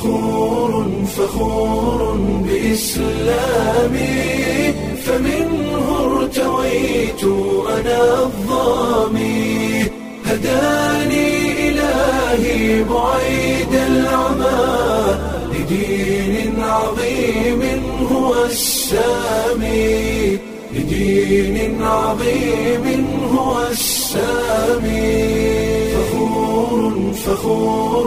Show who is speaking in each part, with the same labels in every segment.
Speaker 1: فخور فخور بإسلامي فمنه ارتويت أنا الظامي هداني إلهي بعيد العمى لدين عظيم هو السامي لدين عظيم هو السامي فخور فخور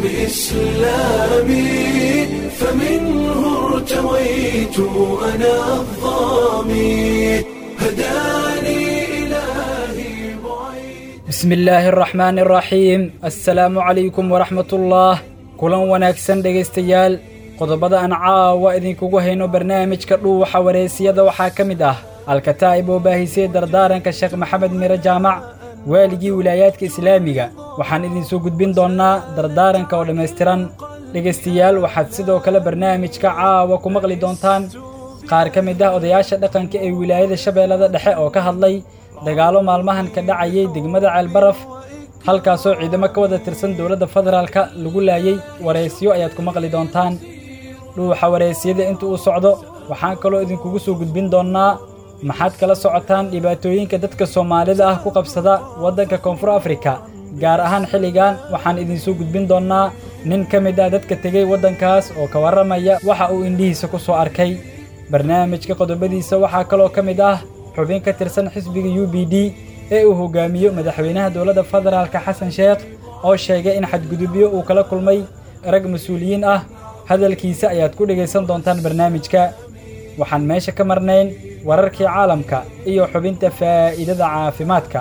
Speaker 1: بإسلامي فمنه ارتويت أنا الظامي هداني إلهي بعيد
Speaker 2: bismi illaahi araxmaani araxiim assalaamu calaykum waraxmatullaah kulan wanaagsan dhegaystayaal qodobada aan caawa idinkugu hayno barnaamijka dhuuxa wareysiyada waxaa ka mid ah alkataa'ib oo baahisay dardaaranka sheekh maxamed mire jaamac waaligii wilaayaadka islaamiga waxaan idinsoo gudbin doonnaa dardaaranka oo dhammaystiran dhegaystayaal waxaad sidoo kale barnaamijka caawa ku maqli doontaan qaar ka mid ah odayaasha dhaqanka ee wilaayada shabeellada dhexe oo ka hadlay dagaallo maalmahan ka dhacayay degmada ceelbaraf halkaasoo ciidamo ka wada tirsan dowladda federaalka lagu laayey wareysyo ayaad ku maqli doontaan dhuuxa wareysiyada inta uu socdo waxaan kaloo idinkugu soo gudbin doonnaa maxaad kala socotaan dhibaatooyinka dadka soomaalida ah ku qabsada waddanka koonfur afrika gaar ahaan xilligan waxaan idinsoo gudbin doonnaa nin ka mid ah dadka tegey waddankaas oo ka warramaya waxa uu indhihiisa ku soo arkay barnaamijka qodobadiisa waxaa kaloo ka mid ah xubin ka tirsan xisbiga u b d ee uu hogaamiyo madaxweynaha dowladda federaalka xasan sheekh oo sheegay in xadgudubyo uu kala kulmay rag mas-uuliyiin ah hadalkiisa ayaad ku dhegaysan doontaan barnaamijka waxaan meesha ka marnayn wararkii caalamka iyo xubinta faa'iidada caafimaadka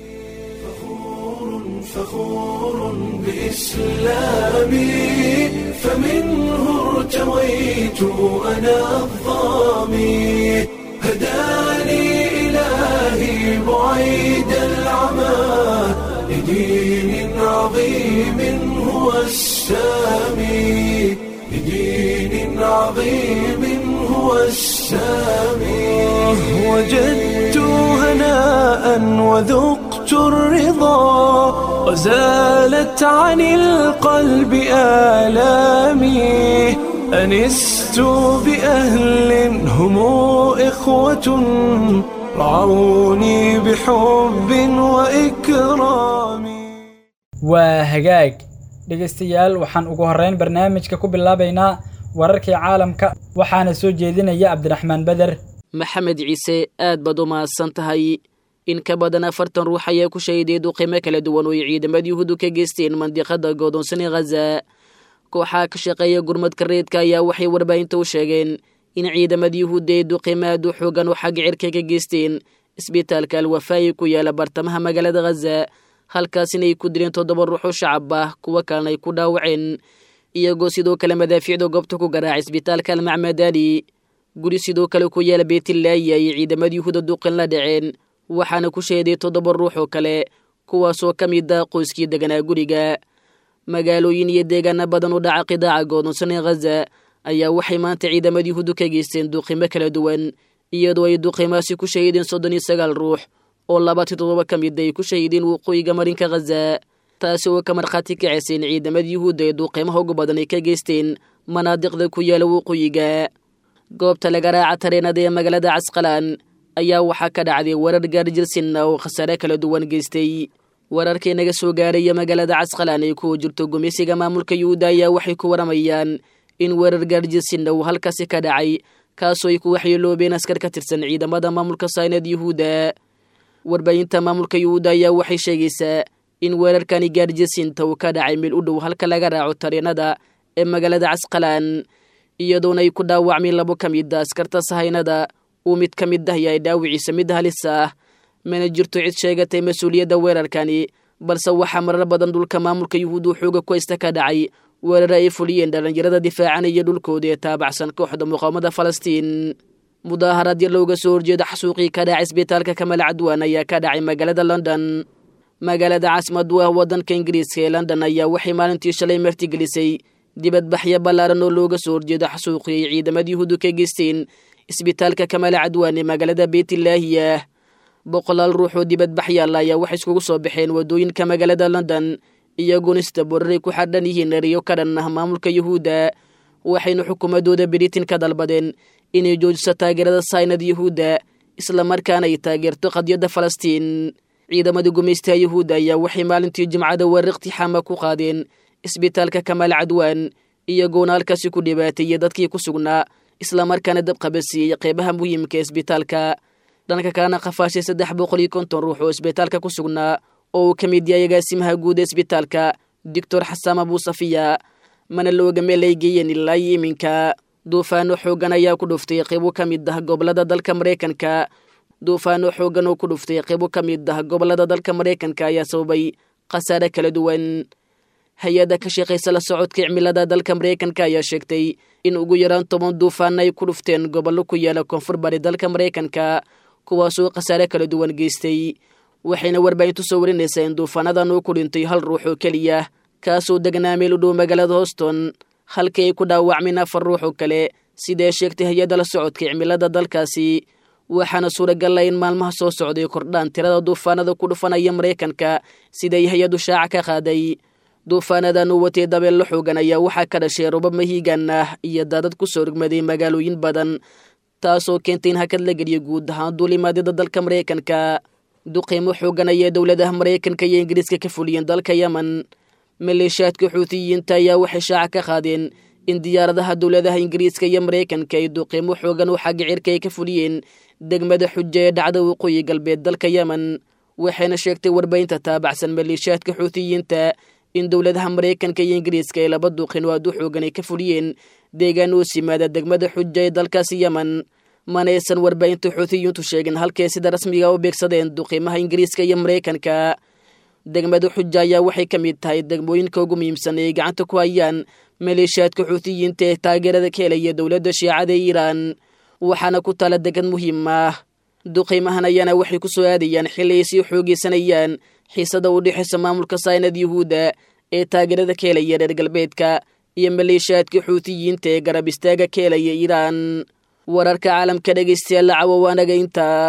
Speaker 1: فخور بإسلامي فمنه ارتويت أنا الظامي هداني إلهي بعيد العمى لدين عظيم هو السامي لدين عظيم هو السامي وجدت هناء وذقت الرضا وزالت عن القلب آلامي أنست بأهل هم إخوة رعوني بحب وإكرام
Speaker 2: waa hagaag dhegaystayaal waxaan ugu horrayn barnaamijka ku bilaabaynaa wararkii caalamka waxaana soo jeedinaya cabdiraxmaan beder
Speaker 3: maxamed ciise aad baad u mahadsan tahay in ka badan afartan ruux ayaa ku shahiday duqimo kala duwan oo ay ciidamada yuhuudu ka geysteen mandiqada godoonsan ee khaza kooxaha ka shaqeeya gurmadka reedka ayaa waxay warbaahinta u sheegeen in ciidamada yuhuudda ay duqimo aad u xoogan oo xagga cirka ka geysteen isbitaalka alwafaayi ku yaala bartamaha magaalada khaza halkaasina ay ku dileen toddoba ruux oo shacab ah kuwo kalena ay ku dhaawaceen iyagoo sidoo kale madaafiicda goobta ku garaacay isbitaalka almacmadali guri sidoo kale ku yaala beetilaayi ayay ciidamada yuhuuda duqin la dhaceen waxaana ku sheeday toddoba ruux oo kale kuwaasoo ka mid ah qoyskii deganaa guriga magaalooyin iyo deegaana badan u dhaca qidaaca goodonsan ee khaza ayaa waxay maanta ciidamada yuhuudu ka geysteen duqimo kala duwan iyadoo ay duqimaasi ku shahiideen soddon iyo sagaal ruux oo labaatan toddoba ka mid ay ku shahiideen waqooyiga marinka khaza taasi oo ka markhaati kacayseen ciidamada yuhuudda ee duuqiimaha ugu badan ay ka geysteen manaadiqda ku yaala waqooyiga goobta laga raaca tareenada ee magaalada casqalaan ayaa waxaa ka dhacday warar gaarjirsinna oo khasaare kala duwan geystay wararkii naga soo gaaraya magaalada casqalaan ay ku jirto gumeysiga maamulka yuhuudda ayaa waxay ku waramayaan in weerar gaarjirsinna uu halkaasi ka dhacay kaasoo ay ku waxyeeloobeen askar ka tirsan ciidamada maamulka saynad yuhuudda warbaahinta maamulka yuhuudda ayaa waxay sheegaysaa in weerarkani gaarjirsinta uu ka dhacay meel u dhow halka laga raaco tareenada ee magaalada casqalaan iyadoona ay ku dhaawacmeen labo ka mid a askarta sahaynada uu mid ka mid ah yahay dhaawiciisa mid halis ah mana jirto cid sheegatay mas-uuliyadda weerarkani balse waxaa marar badan dhulka maamulka yuhuud uu xooga ku haysta ka dhacay weerara ay fuliyeen dhallinyarada difaacanaya dhulkooda ee taabacsan kooxda muqaawamada falastiin mudaaharadya looga soo horjeeda xasuuqii ka dhacay isbitaalka kamal cadwaan ayaa ka dhacay magaalada london magaalada caasimadu ah waddanka ingiriiska ee london ayaa waxay maalintii shalay martigelisay dibadbaxyo ballaaran oo looga soo horjeeda xasuuqii ay ciidamada yuhuudu ka geysteen isbitaalka kamal cadwaan ee magaalada beytlaahiyah boqolaal ruux oo dibadbaxyaal ayaa waxay iskugu soo baxeen waddooyinka magaalada london iyagoona istaboraray ku xardhan yihiin eriyo ka dhan ah maamulka yuhuudda waxayna xukuumaddooda britain ka dalbadeen inay joojiso taageerada saynad yuhuudda islamarkaana ay taageerto qadiyadda falastiin ciidamada gumaystaha yuhuudda ayaa waxay maalintii jimcada weerar iqtixaama ku qaadeen isbitaalka kamaal cadwaan iyagoona halkaasi ku dhibaateeyey dadkii ku sugnaa islamarkaana dabqabasiiyey qeybaha muhiimka ee isbitaalka dhanka kalena qafaashay saddex boqol iyo konton ruux oo isbitaalka ku sugnaa oo uu ka mid yahay agaasimaha guud ee isbitaalka doctor xasaam abuusafiya mana looga meel ay geeyeen ilaa iyo iminka duufaano xooggan ayaa ku dhuftay qeybo ka mid ah gobolada dalka maraykanka duufaano xooggan oo ku dhuftay qeybo ka mid ah gobolada dalka maraykanka ayaa sababay khasaare kala duwan hay-adda ka shaqaysa la socodka cimilada dalka maraykanka ayaa sheegtay in ugu yaraan toban duufaan ay ku dhufteen gobollo ku yaala koonfur bari dalka maraykanka kuwaasoo khasaare kala duwan geystay waxayna warbaahintu soo warinaysaa in duufaanadan uu ku dhintay hal ruux oo keliya kaasoo degnaa meel u dhow magaalada houston halkii ay ku dhaawacmeen afar ruux oo kale sidae sheegtay hay-adda la socodka cimilada dalkaasi waxaana suuragal ah in maalmaha soo socday kordhaan tirada duufaanada ku dhufanaya maraykanka siday hay-addu shaaca ka qaaday duufaanadan uu watay dabeello xoogan ayaa waxaa ka dhashay robab mahiigan ah iyo daadad ku soo rogmaday magaalooyin badan taasoo keentay in hakad la geliyo guud ahaan duulimaadyada dalka maraykanka duqiimo xoogan ayay dowladaha maraykanka iyo ingiriiska ka fuliyeen dalka yemen maleeshiyaadka xuutiyiinta ayaa waxay shaaca ka qaadeen in diyaaradaha dowladaha ingiriiska iyo maraykanka ay duqiimo xoogan oo xagga cirka ay ka fuliyeen degmada xuja ee dhacda waqooyi galbeed dalka yemen waxayna sheegtay warbaahinta taabacsan maleeshiyaadka xuutiyiinta in dowladaha maraykanka iyo ingiriiska ay laba duqin oo aad u xoogan ay ka fuliyeen deegaan hoos yimaada degmada xuja ee dalkaasi yemen manaysan warbaahinta xuutiyiintu sheegin halkay sida rasmiga u beegsadeen duqiimaha ingiriiska iyo maraykanka degmada xuja ayaa waxay ka mid tahay degmooyinka ugu muhiimsan ee gacanta ku hayaan maleeshiyaadka xuutiyiinta ee taageerada ka helaya dowladda shiicada ee iiraan waxaana ku tala degad muhiim ah duqiimahan ayaana waxay ku soo aadayaan xilli ay sii xoogeysanayaan xiisada u dhexaysa maamulka saynad yuhuudda ee taageerada ka helaya reer galbeedka iyo maleeshiyaadka xuutiyiinta ee garab istaaga ka helaya iiraan wararka caalamka dhegaystayaal lacawo waanaga intaa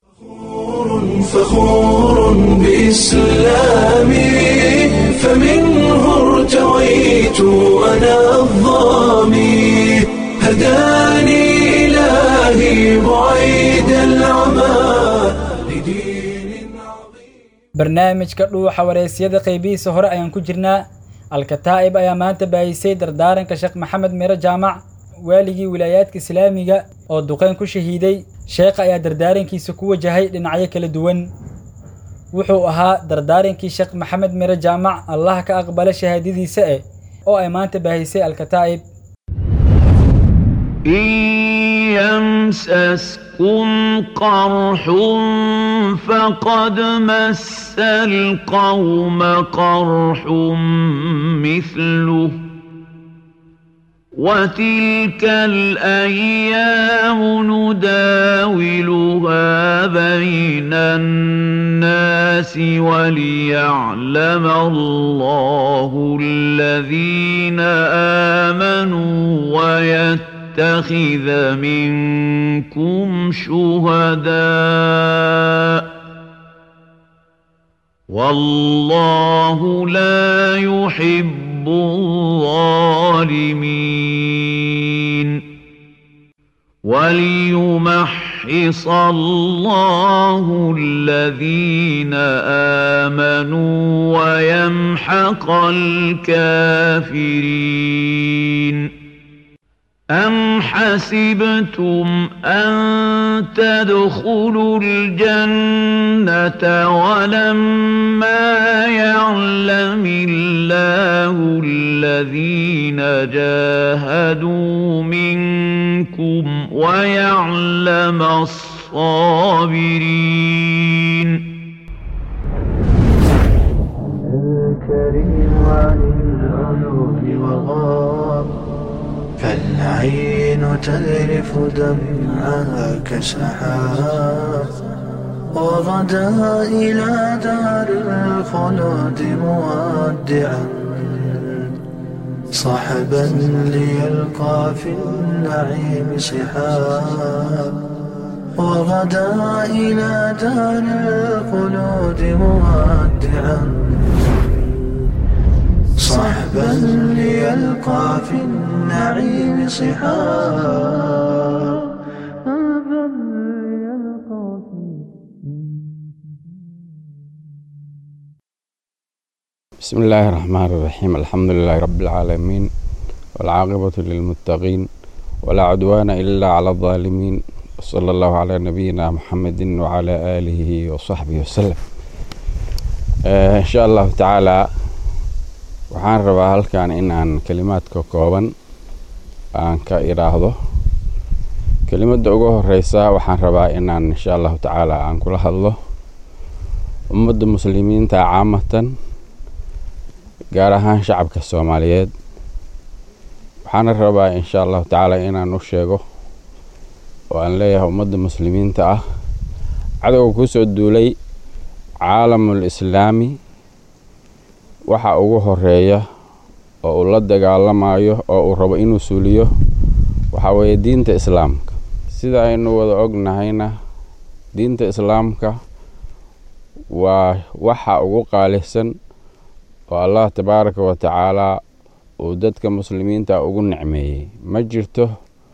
Speaker 1: فخور بإسلامي فمنه ارتويت أنا الظامي هداني إلهي بعيد العمى لدين عظيم
Speaker 2: barnaamijka dhuuxa wareysyada qaybihiisa hore ayaan ku jirnaa alkataa'ib ayaa maanta baahisay dardaaranka sheekh maxamed miro jaamac waaligii wilaayaadka islaamiga oo duqeyn ku shahiiday sheekha ayaa dardaarankiisa ku wajahay dhinacyo kala duwan wuxuu ahaa dardaarankii sheekh maxamed miro jaamac allah ka aqbala shahaadadiisa eh oo ay maanta baahisay alkataa'ib
Speaker 4: إن يمسسكم قرح فقد مس القوم قرح مثله وتلك الأيام نداولها بين الناس وليعلم الله الذين آمنوا ويتخذ منكم شهداء والله لا يحب الظالمين وليمحص الله الذين آمنوا ويمحق الكافرين أم حسبتم أن تدخلوا الجنة ولما يعلم الله الذين جاهدوا منكم ويعلم الصابرين
Speaker 1: الكريم عن العيون وغاب فالعين تذرف دمعها كسحاب وغدا إلى دار الخلود مودعا صحبا ليلقى في النعيم سحاب وغدا إلى دار الخلود مودعا صحبا ليلقى في النعيم صحابا
Speaker 5: بسم الله الرحمن الرحيم الحمد لله رب العالمين والعاقبة للمتقين ولا عدوان إلا على الظالمين صلى الله على نبينا محمد وعلى آله وصحبه وسلم آه إن شاء الله تعالى waxaan rabaa halkan inaan kelimaadka kooban aan ka idhaahdo kelimadda ugu horeysa waxaan rabaa inaan insha allahu tacaala aan kula hadlo ummadda muslimiinta caamatan gaar ahaan shacabka soomaaliyeed waxaana rabaa insha allahu tacaala inaan u sheego oo aan leeyahay ummadda muslimiinta ah cadowga kusoo duulay caalamul islaami waxa ugu horeeya oo uu la dagaalamayo oo uu rabo inuu suuliyo waxaa weeye diinta islaamka sida aynu wada ognahayna diinta islaamka waa waxa ugu qaalisan oo allah tabaaraka wa tacaalaa uu dadka muslimiinta ugu nicmeeyey ma jirto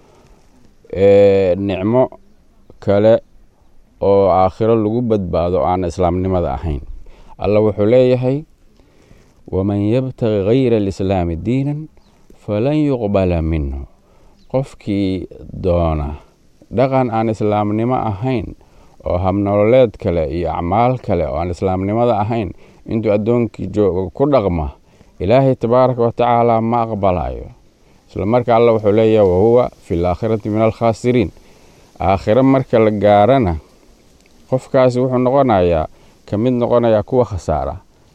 Speaker 5: nicmo kale oo aakhiro lagu badbaado aan islaamnimada ahayn allah wuxuu leeyahay waman yabtagi gayra alislaami diinan falan yuqbala minhu qofkii doona dhaqan aan islaamnimo ahayn oo habnololeed kale iyo acmaal kale oo aan islaamnimada ahayn intuu addoonkii joogo ku dhaqma ilaahay tabaaraka wa tacaala ma aqbalayo isla marka alla wuxuu leeyahay wahuwa fi laakhirati min alkhaasiriin aakhiro marka la gaarana qofkaasi wuxuu noqonayaa ka mid noqonayaa kuwa khasaara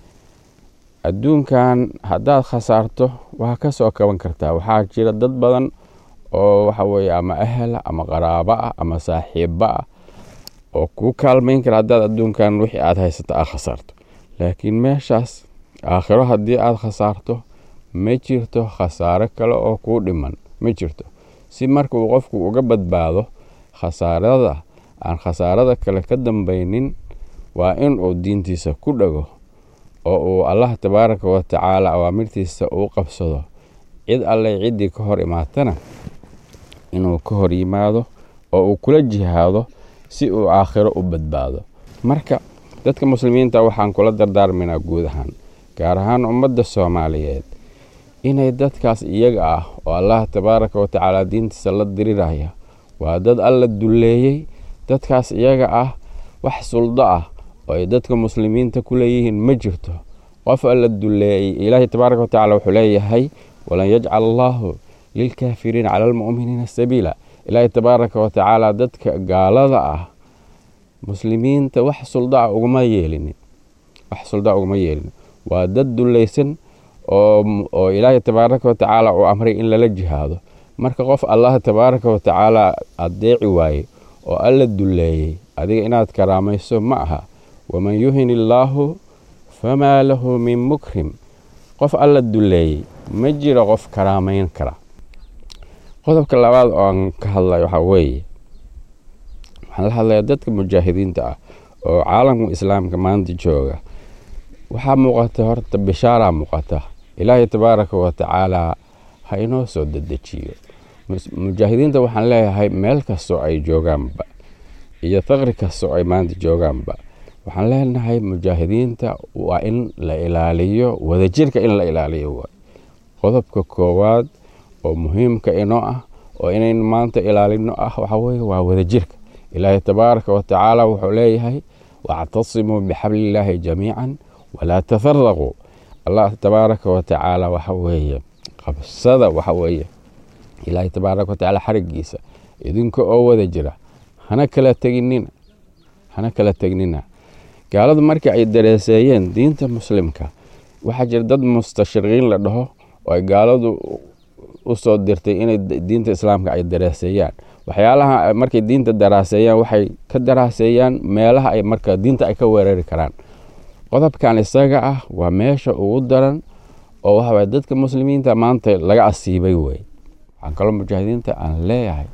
Speaker 5: adduunkan haddaad khasaarto waa ka soo kaban kartaa waxaa jira dad badan oo waxa weeye ama ahla ama qaraabo ah ama saaxiibo ah oo kuu kaalmayn kara haddaad adduunkan wixii aad haysato aad khasaarto laakiin meeshaas aakhiro haddii aad khasaarto ma jirto khasaaro kale oo kuu dhiman ma jirto si marka uu qofku uga badbaado khasaarada aan khasaarada kale ka dambaynin waa in uu diintiisa ku dhago oo uu allah tabaaraka wa tacaala awaamirtiisa uu qabsado cid alleh ciddii ka hor imaatana inuu ka hor yimaado oo uu kula jihaado si uu aakhiro u badbaado marka dadka muslimiinta waxaan kula dardaarmaynaa guud ahaan gaar ahaan ummadda soomaaliyeed inay dadkaas iyaga ah oo allah tabaaraka wa tacaala diintiisa la diriraya waa dad alla dulleeyey dadkaas iyaga ah wax suldo ah oo ay dadka muslimiinta ku leeyihiin ma jirto qof alla dulleeyey ilaahay tabaaraka wa tacala wuxuu leeyahay walan yajcal allaahu lilkaafiriina cala almu'miniina sabiila ilaahay tabaaraka wa tacaala dadka gaalada ah muslimiinta wax suldaa uguma yeelinin wax suldaa uguma yeelinin waa dad dullaysan oo oo ilaahay tabaaraka wa tacaala uu amray in lala jihaado marka qof allah tabaaraka wa tacaala adeeci waaye oo alla dulleeyey adiga inaad karaamayso ma aha waman yuhin illaahu famaa lahu min mukrim qof alla dulleeyey ma jiro qof karaamayn kara qodobka labaad oo aan ka hadlay waxaa weeye waxaan la hadlayaa dadka mujaahidiinta ah oo caalamka islaamka maanta jooga waxaa muuqata horta bishaaraa muuqata ilaahay tabaaraka wa tacaalaa ha inoo soo dedejiyo mujaahidiinta waxaan leeyahay meel kastoo ay joogaanba iyo faqri kastoo ay maanta joogaanba waxaan leenahay mujaahidiinta waa in la ilaaliyo wadajirka in la ilaaliyo waay qodobka koowaad oo muhiimka inoo ah oo inaynu maanta ilaalino ah waxaa weye waa wadajirka ilaahay tabaaraka wa tacaala wuxuu leeyahay wactasimuu bixablillaahi jamiican walaa tafaraquu allah tabaaraka wa tacaala waxa weeye qabsada waxa weeye ilaahay tabaaraka wa tacaala xarigiisa idinka oo wada jira hana kala teginina hana kala tegnina gaaladu markii ay dareeseeyeen diinta muslimka waxaa jira dad mustashriqiin la dhaho oo ay gaaladu u soo dirtay inay diinta islaamka ay daraaseeyaan waxyaalaha markay diinta daraaseeyaan waxay ka daraaseeyaan meelaha ay marka diinta ay ka weerari karaan qodobkan isaga ah waa meesha ugu daran oo waxaway dadka muslimiinta maanta laga asiibay wey waxaan kaloo mujaahidiinta aan leeyahay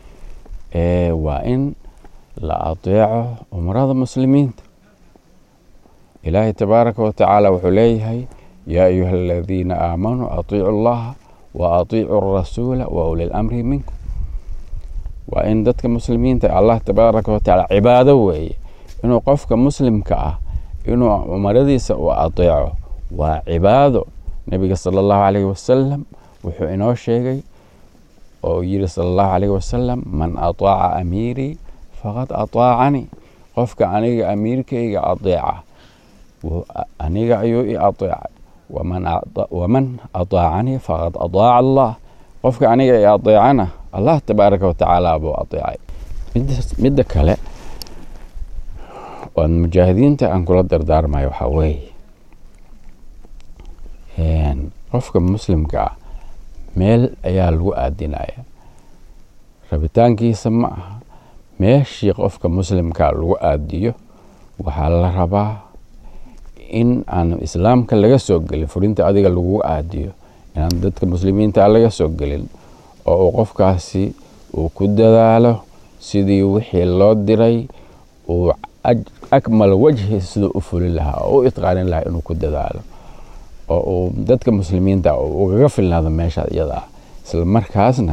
Speaker 5: waa in la adeeco umrada muslimiinta ilaahay tabaaraka wa tacaala wuxuu leeyahay yaa ayuha aladiina aamanuu atiicu allaha wa atiicu arasuula wa uli lamri minkum waa in dadka muslimiinta allah tabaaraka watacaala cibaado weeye inuu qofka muslimka ah inuu umaradiisa u adeeco waa cibaado nebiga sala allahu calayhi wasalam wuxuu inoo sheegay oo yiri sala allahu calayhi wasalam man ataaca amiirii faqad ataacanii qofka aniga amiirkayga adeeca aniga ayuu i adeecay waman ataacanii faqad ataaca allah qofka aniga i adeecana allah tabaaraka watacaala buu adeecay midda kale oan mujaahidiinta aan kula dardaarmayo waxaa weeye qofka muslimka ah meel ayaa lagu aadinaya rabitaankiisa ma aha meeshii qofka muslimka lagu aadiyo waxaa la rabaa in aan islaamka laga soo gelin furinta adiga lagu aadiyo inaan dadka muslimiinta laga soo gelin oo uu qofkaasi uu ku dadaalo sidii wixii loo diray uu akmal wajhi siduu u fulin lahaa oo u itqaanin lahaa inuu ku dadaalo oo uu dadka muslimiinta ugaga filnaado meesha iyada ah isla markaasna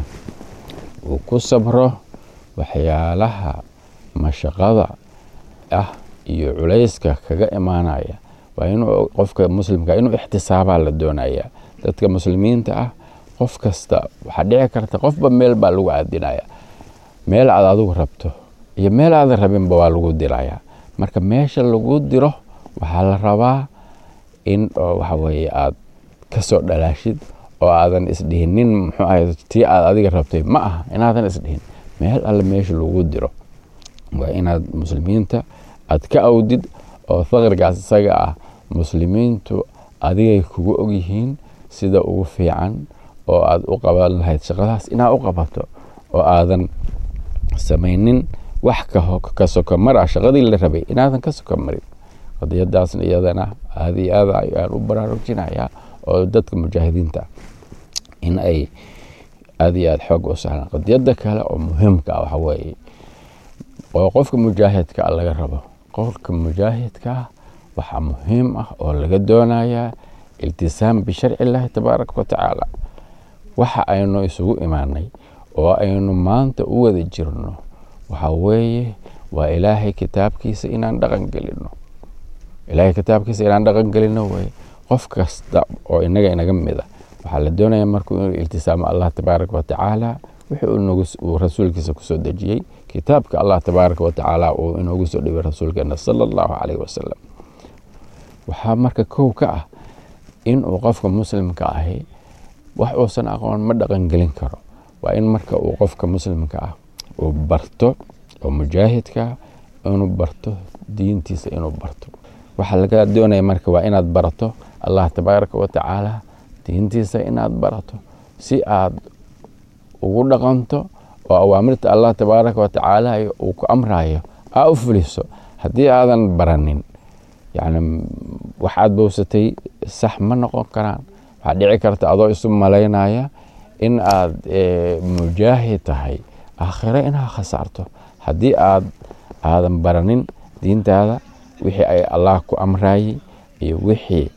Speaker 5: uu ku sabro waxyaalaha mashaqada ah iyo culayska kaga imaanaya waa inuu qofka muslimka inuu ixtisaabaa la doonaya dadka muslimiinta ah qof kasta waxaa dhici karta qofba meel baa lagu aadinaya meel aad adigu rabto iyo meel aadan rabinba waa lagu diraya marka meesha lagu diro waxaa la rabaa in waxa weye aad kasoo dhalaashid oo aadan isdhihinin muxuu ahay tii aad adiga rabtay ma aha inaadan isdhihin meel alle meesha lagu diro waa inaad muslimiinta aad ka awdid oo faqrigaas isaga ah muslimiintu adigay kugu ogyihiin sida ugu fiican oo aad u qaban lahayd shaqadaas inaad u qabato oo aadan samaynin wax ka soko mar ah shaqadii la rabay inaadan ka soko marin qadiyadaasna iyadana aada iyo aada ayaan u baraarujinayaa oo dadka mujaahidiinta in ay aada iyo aada xoog u sahlaan qadiyada kale oo muhiimka ah waxa weeye oo qofka mujaahidka ah laga rabo qofka mujaahidka ah waxaa muhiim ah oo laga doonayaa iltisaam bisharci illaahi tabaaraka watacaala waxa aynu isugu imaanay oo aynu maanta u wada jirno waxa weeye waa ilaahay kitaabkiisa inaan dhaqan gelino ilaahay kitaabkiisa inaan dhaqan gelino weye qof kasta oo inaga inaga mid a waxaa la doonaya markuu inuu iltisaamo allah tabaaraka watacaala wixii uu rasuulkiisa kusoo dejiyey kitaabka allah tabaaraka watacaala uu inoogu soo dhibay rasuulkeena sala allahu calayhi wasalam waxaa marka kow ka ah in uu qofka muslimka ahi wax uusan aqoon ma dhaqan gelin karo waa in marka uu qofka muslimka ah uu barto oo mujaahidka inuu barto diintiisa inuu barto waxaa laga doonaya marka waa inaad barato allah tabaaraka watacaala diintiisa inaad barato si aad ugu dhaqanto oo awaamirta allah tabaaraka watacaala uu ku amrayo aa u fuliso haddii aadan baranin yani waxaad bowsatay sax ma noqon karaan waxaa dhici karta adoo isu malaynaya in aad mujaahid tahay aakhiro inaad khasaarto haddii aad aadan baranin diintaada wixii ay allah ku amrayey iyo wixii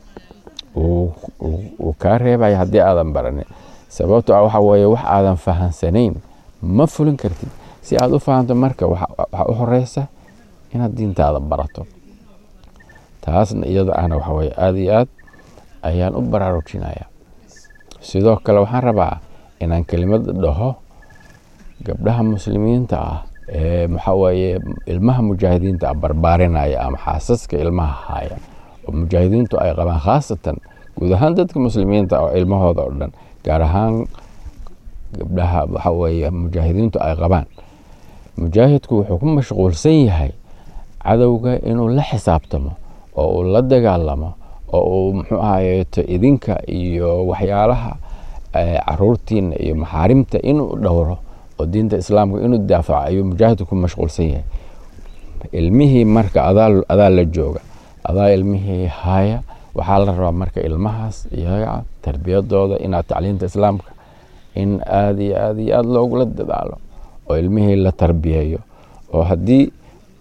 Speaker 5: uu kaa reebaya haddii aadan baranin sababto ah waxa weeye wax aadan fahansanayn ma fulin kartid si aad u fahanto marka waxaa u horeysa inaad diintaada barato taasna iyada ahna waxa weye aada iyo aad ayaan u baraarujinaya sidoo kale waxaan rabaa inaan kelimad dhaho gabdhaha muslimiinta ah ee maxaa weeye ilmaha mujaahidiinta ah barbaarinaya ama xaasaska ilmaha haya oo mujaahidiintu ay qabaan khaasatan guud ahaan dadka muslimiinta oo ilmahooda oo dhan gaar ahaan gabdhaha waxa weeye mujaahidiintu ay qabaan mujaahidku wuxuu ku mashquulsan yahay cadowga inuu la xisaabtamo oo uu la dagaalamo oo uu muxuu ahayeeto idinka iyo waxyaalaha caruurtiina iyo maxaarimta inuu dhowro oo diinta islaamka inuu daafaco ayuu mujaahidku ku mashquulsan yahay ilmihii marka adaa la jooga adaa ilmihii haya waxaa la rabaa marka ilmahaas iyaga tarbiyadooda inaad tacliinta islaamka in aada iyo aada iyo aada loogula dadaalo oo ilmihii la tarbiyeeyo oo haddii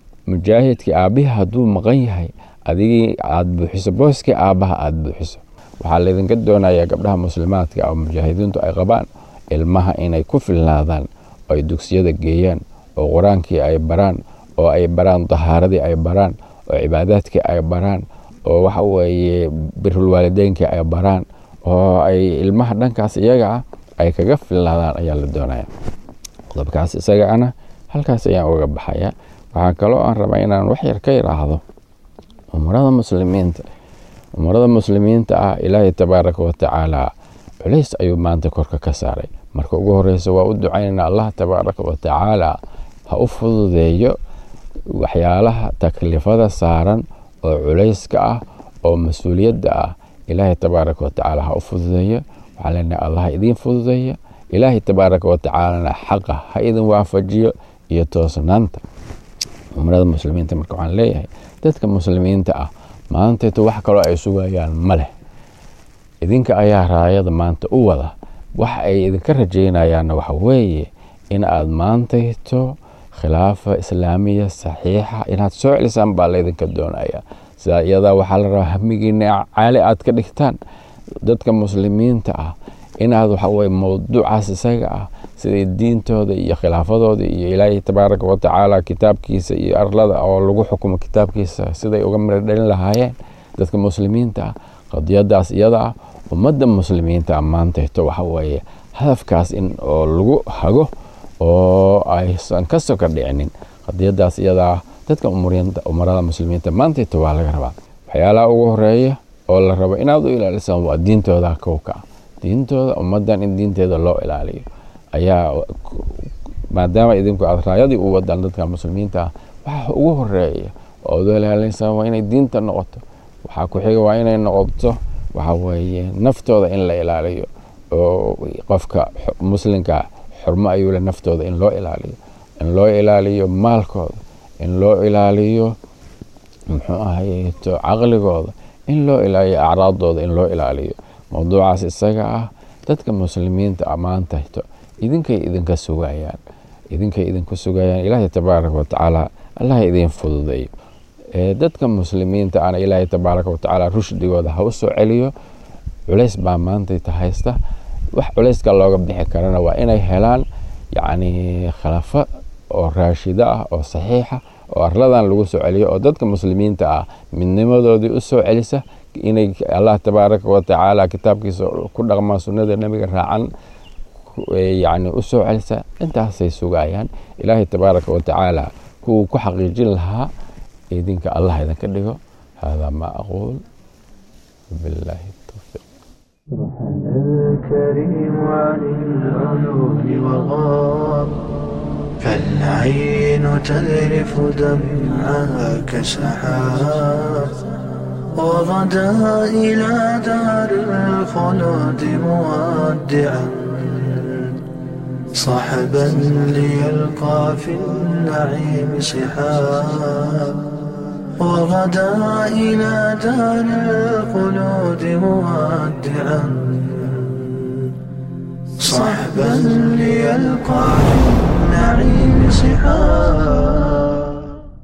Speaker 5: mujaahidkii aabbihii hadduu maqan yahay adigii aada buuxiso booskii aabbaha aada buuxiso waxaa laydinka doonayaa gabdhaha muslimaadka oo mujaahidiintu ay qabaan ilmaha inay ku filnaadaan oo ay dugsiyada geeyaan oo qur-aankii ay baraan oo ay baraan dahaaradii ay baraan oo cibaadaadkii ay baraan oo waxa weeye birulwaalideynkii ay baraan oo ay ilmaha dhankaas iyaga ah ay kaga filnaadaan ayaa la doonaya qodobkaas isaga ana halkaas ayaan uga baxaya waxaa kaloo aan rabaa inaan wax yar ka yidhaahdo umurada muslimiinta umurada muslimiinta ah ilaahay tabaaraka watacaala culays ayuu maanta korka ka saaray marka ugu horeysa waa u ducaynana allah tabaaraka watacaala ha u fududeeyo waxyaalaha taklifada saaran oo culayska ah oo mas-uuliyadda ah ilaahay tabaaraka watacaala ha u fududeeyo waxaa leenahay allah ha idiin fududeeya ilaahay tabaaraka watacaalana xaqa ha idin waafajiyo iyo toosnaanta umrada muslimiinta marka waxaan leeyahay dadka muslimiinta ah maanteeto wax kaloo ay sugayaan ma leh idinka ayaa raayada maanta u wada waxa ay idinka rajaynayaanna waxa weeye in aad maantayto khilaafa islaamiya saxiixa inaad soo celisaan baa laydinka doonaya sidaa iyadaa waxaa la rabaa hamigiina caali aad ka dhigtaan dadka muslimiinta ah inaad waxaweye mowduucaas isaga ah siday diintooda iyo khilaafadooda iyo ilaahay tabaaraka watacaala kitaabkiisa iyo arlada oo lagu xukumo kitaabkiisa siday uga miro dhalin lahaayeen dadka muslimiinta ah qadiyadaas iyada ah ummadda muslimiinta ah maantayto waxaweeye hadafkaas in oo lagu hago oo aysan ka soka dhicinin qadiyadaas iyada ah dadka umarada muslimiinta maantayto waa laga rabaa waxyaalaha ugu horeeya oo la rabo inaad u ilaalisaan waa diintooda kowka ah diintooda ummaddan in diinteeda loo ilaaliyo ayaa maadaama idinku aad raayadii u wadaan dadka muslimiinta ah waxa ugu horeeya oo ad ilaalinsaan waa inay diinta noqoto waxaa ku xiga waa inay noqoto waxa weeye naftooda in la ilaaliyo oo qofka muslimka xurmo ayuu le naftooda in loo ilaaliyo in loo ilaaliyo maalkooda in loo ilaaliyo muxuu ahayeto caqligooda in loo ilaaliyo acraadooda in loo ilaaliyo mowduucaas isaga ah dadka muslimiinta ammaantayto idinkay idinka sugayaan idinkay idinku sugayaan ilaahay tabaaraka watacaala allah idiin fududeeyo dadka muslimiinta ana ilaahay tabaaraka watacaala rushdigooda ha u soo celiyo culays baa maantayta haysta wax culayska looga bixi karana waa inay helaan yacni khilafo oo raashida ah oo saxiixa oo arladan lagu soo celiyo oo dadka muslimiinta ah midnimadoodii u soo celisa inay allah tabaaraka watacaala kitaabkiisa ku dhaqmaan sunnada nebiga raacan yani u soo celisa intaasay sugayaan ilaahay tabaaraka watacaala kuwuu ku xaqiijin lahaa idinka allah idinka dhigo hada ma aquul billahi tawfiiq
Speaker 1: الكريم عن العيون وغاب فالعين تذرف دمعها كسحاب وغدا إلى دار الخلود مودعا صحبا ليلقى في النعيم صحاب وغدا إلى دار الخلود مودعا صحبا ليلقى في النعيم صحاب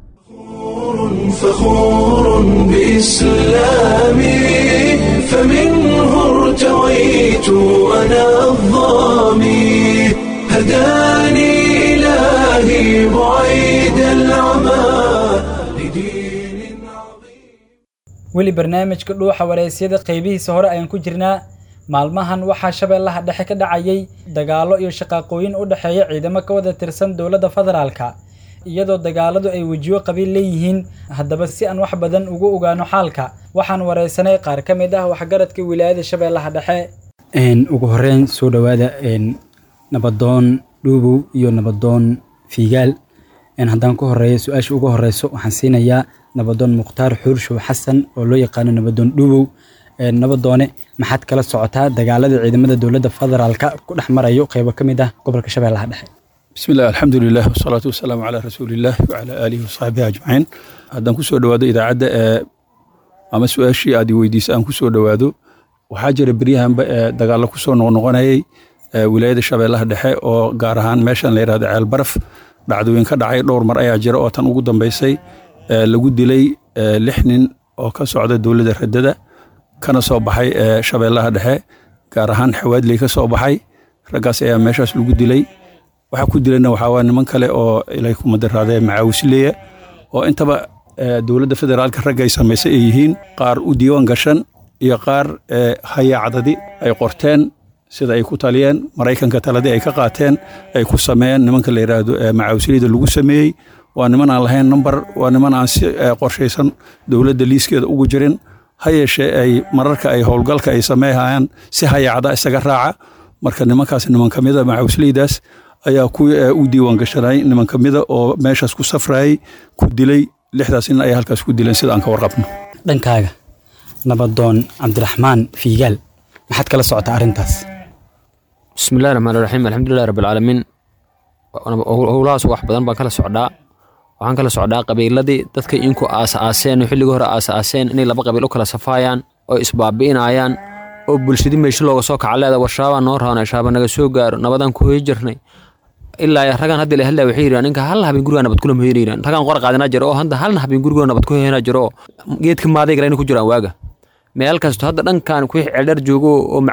Speaker 1: فخور بإسلامي فمنه ارتويت أنا الظامي هداني إلهي بعيد العمى لدين عظيم
Speaker 2: weli barnaamijka dhuuxa wareysyada qaybihiisa hore ayaan ku jirnaa maalmahan waxaa shabeellaha dhexe ka dhacayay dagaallo iyo shaqaaqooyin u dhexeeya ciidamo ka wada tirsan dowladda federaalka iyadoo dagaaladu ay wejiyo qabiil leeyihiin haddaba si aan wax badan ugu ogaano xaalka waxaan wareysanay qaar ka mid ah waxgaradka wilaayada shabeellaha dhexe ugu horeyn soo dhowaada nabadoon dhuubow iyo nabadoon fiigaal haddaan ku horeeyo su-aasha ugu horeyso waxaan siinayaa nabadoon mukhtaar xuurshow xasan oo loo yaqaano nabadoon dhuubow nabadoone maxaad kala socotaa dagaalada ciidamada dowladda federaalka ku dhex marayo qeybo ka mid ah gobolka shabeellaha dhexe
Speaker 6: بسم الله الحمد لله والصلاة والسلام على رسول الله وعلى آله وصحبه أجمعين haddaan kusoo dhowaado idaacadda ee ama su-aashii aad i weydiisa aan kusoo dhowaado waxaa jira beryahanba ee dagaallo kusoo noqnoqonayay ee wilaayada shabeellaha dhexe oo gaar ahaan meeshan la yidhahdo ceel baraf dhacdooyin ka dhacay dhowr mar ayaa jira oo tan ugu dambaysay ee lagu dilay ee lix nin oo ka socda dowladda radada kana soo baxay ee shabeellaha dhexe gaar ahaan xawaadley ka soo baxay raggaas ayaa meeshaas lagu dilay waxaa ku dilayna waxaa waa niman kale oo ilay kuma daraadee macaawisleya oo intaba dowladda federaalka ragga ay samaysay ay yihiin qaar u diiwaan gashan iyo qaar hayaacdadi ay qorteen sida ay ku taliyeen maraykanka taladii ay ka qaateen ay ku sameeyeen nimanka la yidhaahdo macaawisleyda lagu sameeyey waa niman aan lahayn number waa niman aan si qorshaysan dowladda liiskeeda ugu jirin ha yeeshee ay mararka ay howlgalka ay sameeyhayaan si hayaacda isaga raaca marka nimankaas niman ka mida macaawisleydaas ayaa kuwii u diiwaan gashanay niman ka mida oo meeshaas ku safrayay ku dilay lixdaas nin ayaa halkaas ku dileen sida aan ka warqabno
Speaker 2: dhankaaga nabadoon cabdiraxmaan fiigaal maxaad kala socotaa arrintaas
Speaker 7: bismillahi raxmaan raxiim alxamdulilahi rabbilcaalamiin howlahaas wax badan baan kala socdaa waxaan kala socdaa qabiiladii dadka inku aas-aaseen oo xilligii hore aas-aaseen inay laba qabiil u kala safaayaan oo isbaabi'inayaan oo bulshadii meesho looga soo kaca leeda warshaabaa noo raana shaaba naga soo gaaro nabadaan ku hoyi jirnay ilaa ragaan hadda la hadlaya waxay yidhahan ninka hal habeen gurigaa nabad kula hoyanay yidhahan ragaan qor qaadinaa jiro oo hadda halna habeen gurigoo nabad ku hoyanaa jiro oo geedka maaday galayna ku jiraan waaga meel kasto hadda dhankan kuwii ceeldheer joogo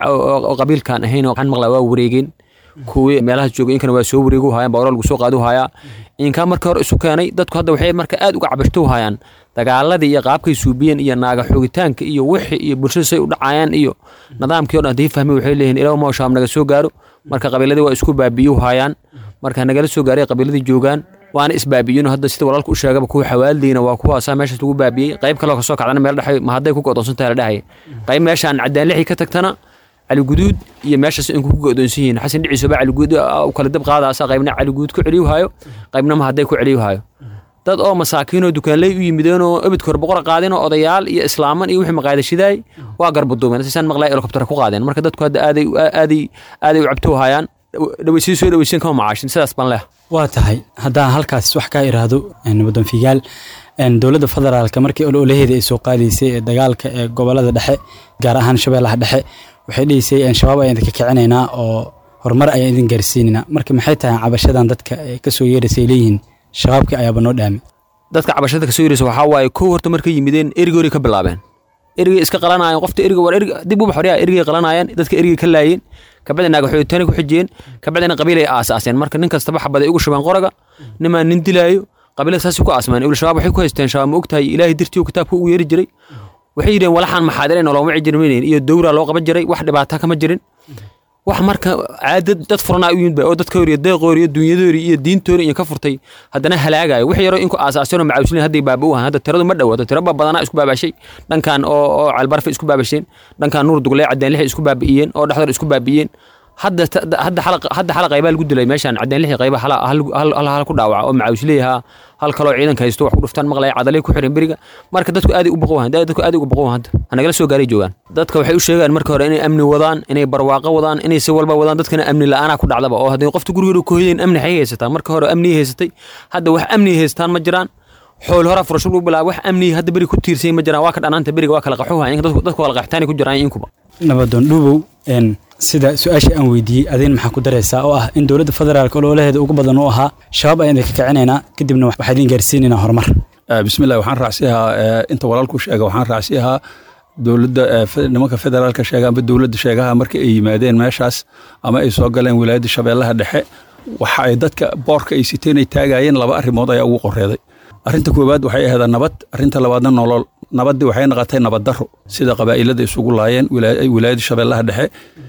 Speaker 7: oo qabiilkaan ahayn oo waxaan maqlaa waa wareegeen kuwii meelahaas jooga inkana waa soo wareegu haayaan baa lagu soo qaadu hayaa inkaa marka hore isu keenay dadku hadda waxay marka aad uga cabirto hayaan dagaaladii iyo qaabkay suubiyeen iyo naaga xoogitaanka iyo wixii iyo bulshada say u dhacayaan iyo nidaamkii o dhan hadii fahmay waxay leeyihin ilaw maashaam naga soo gaaro marka qabiiladii waa isku baabiyu hayaan marka nagala soo gaaray qabiiladii joogaan waana isbaabiyin hadda sida walaalka u sheegaba kuwa xawaaldiina waa kuwaasaa meeshaas lagu baabiyey qayb kaloo kasoo kacdana meel dhexe ma hadday ku go'doonsan tahay la dhahay qayb meeshaan cadaan lixii ka tagtana caliguduud iyo meeshaas inku ku go'doonsan yihiin xasan dhiciisoba caliguud u kala dab qaadaasa qaybna caliguud ku celiyu haayo qaybna ma hadday ku celiyu haayo dad oo masaakiinoo dukaanley u yimideen oo ebidka hore boqor qaadeen oo odayaal iyo islaaman iyo wixii maqaadashidaay waa garbaduumeen sisaan maqlaa helikobtera ku qaadeen marka dadku hadda aaday aaday aaday u cabto hayaan dhaweysii soo dhaweysan kama macaashin sidaas baan leh
Speaker 2: waa tahay haddaan halkaas wax kaa iraahdo nabadoon figaal dowladda federaalka markii ololaheeda ay soo qaadaysay ee dagaalka ee gobolada dhexe gaar ahaan shabeellaha dhexe waxay dhihisay shabaab ayaan idinka kicinaynaa oo horumar ayaan idin gaarsiinaynaa marka maxay tahay cabashadan dadka kasoo yeeraysay leeyihiin shabaabkii ayaaba noo dhaami
Speaker 7: dadka cabashada kasoo yeeraysa waxaa waaye kow horta markay yimideen erigori ka bilaabeen erigay iska qalanayeen qofta eriga war eriga dib uba xoryaa erigay qalanayeen dadka erigay ka laayeen kabacdi naaga xoogitaanay ku xijiyeen kabacdina qabiilay aasaaseen marka nin kastaba xabaday ugu shubeen qoraga nimaa nin dilaayo qabiilada saasay ku aasmeen ibl shabaab waxay ku haysteen shabaab ma ogtahay ilaahay dirtii kitaabka ugu yeeri jiray waxay yidheen walaxaan maxaadireyn oo looma cijirmaynayn iyo dowraa loo qaban jiray wax dhibaata kama jirin wax marka caadad dad furanaa u yimid ba oo dadkoori deeqoori dunyadoori iyo diintoori iyo ka furtay haddana halaagayo wax yaroo inku aasaaseen oo macaawisiin hadday baaba u ahaan hadda tiradu ma dhawaato tiro ba badanaa isku baabashay dhankan oo oo calbarfe isku baabasheen dhankan nuur dugle cadaan lixi isku baabi'iyeen oo dhexdor isku baabi'iyeen hadda hadda xalaq hadda xalaq qaybaa lagu dilay meeshaan cadaan lixi qayba hal hal hal hal ku dhaawaca oo macaawisileeyaha hal kaloo ciidanka haysto wax ku dhuftaan maqlaya cadalay ku xiran beriga marka dadku aad u baqowan dadku aad uga baqowan hadda hanagala soo gaaray joogaan dadka waxay u sheegaan marka hore inay amni wadaan inay barwaaqo wadaan inay si walba wadaan dadkana amni la'aana ku dhacdaba oo haddii qofta gurigeedu ku hoyeen amni xay haysataa marka hore amni haysatay hadda wax amni haystaan ma jiraan xool hora furasho lagu bilaabo wax amni hadda beri ku tiirsan ma jiraan waa ka dhanaanta beriga waa kala qaxuha dadku dadku kala qaxtaani ku jiraan inkuba
Speaker 2: nabadoon dhuubow sida su-aashii aan weydiiyey adiin maxaa ku daraysaa oo ah in dowladda federaalka ololaheeda ugu badan u ahaa shabaab ayaan idinka kicinaynaa kadibna waxaa idin gaarsiinaynaa horumar
Speaker 6: bismillah waxaan raacsiyahaa inta walaalku sheega waxaan raacsiyahaa dowladda nimanka federaalka sheega amba dowladda sheegaha markii ay yimaadeen meeshaas ama ay soo galeen wilaayadda shabeellaha dhexe waxa ay dadka boorka ay siteen ay taagayeen laba arrimood ayaa ugu qoreeday arrinta koowaad waxay ahayd nabad arrinta labaadna nolol nabaddii waxay noqotay nabad daro sida qabaa'ilada isugu laayeen wilaayadda shabeellaha dhexe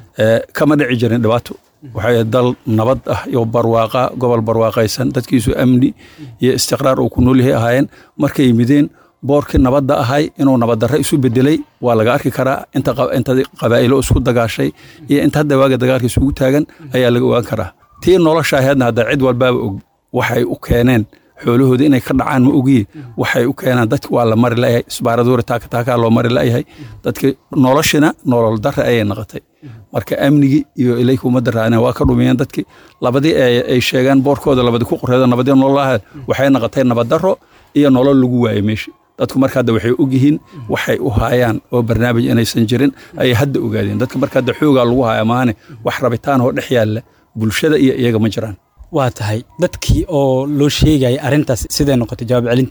Speaker 6: kama dhici jirin dhibaato waxay dal nabad ah iyo barwaaqa gobol barwaaqaysan dadkiisu amni iyo istiqraar uu ku noolyahay ahaayeen markay yimideen boorkii nabadda ahay inuu nabaddarre isu bedelay waa laga arki karaa inta qabaa'ilo isku dagaashay iyo inta hadda waaga dagaalka isugu taagan ayaa laga ogaan karaa tii nolosha ahaydna hadda cid walbaaba og waxay u keeneen xoolahooda inay ka dhacaan ma ogiye waxay u keenaan dadki waa la mari layahay isbaaraduuri taakataakaa loo mari layahay dadki noloshina nolol darre ayay noqotay marka amnigii iyo ilayka uma daraana waa ka dhumiyeen dadki labadii ay sheegeen boorkooda labadi ku qoreedo nabadii nololaha waxay noqotay nabaddarro iyo nolol lagu waayey meesha dadku marka hadda waxay ogyihiin waxay u haayaan oo barnaamij inaysan jirin ayay hadda ogaadeen dadka marka hadda xoogaa lagu haya maane wax rabitaan oo dhex yaalla bulshada iyo iyaga ma jiraan
Speaker 2: waa tahay dadkii oo loo sheegaya arrintaas siday noqotay jawaab celintooda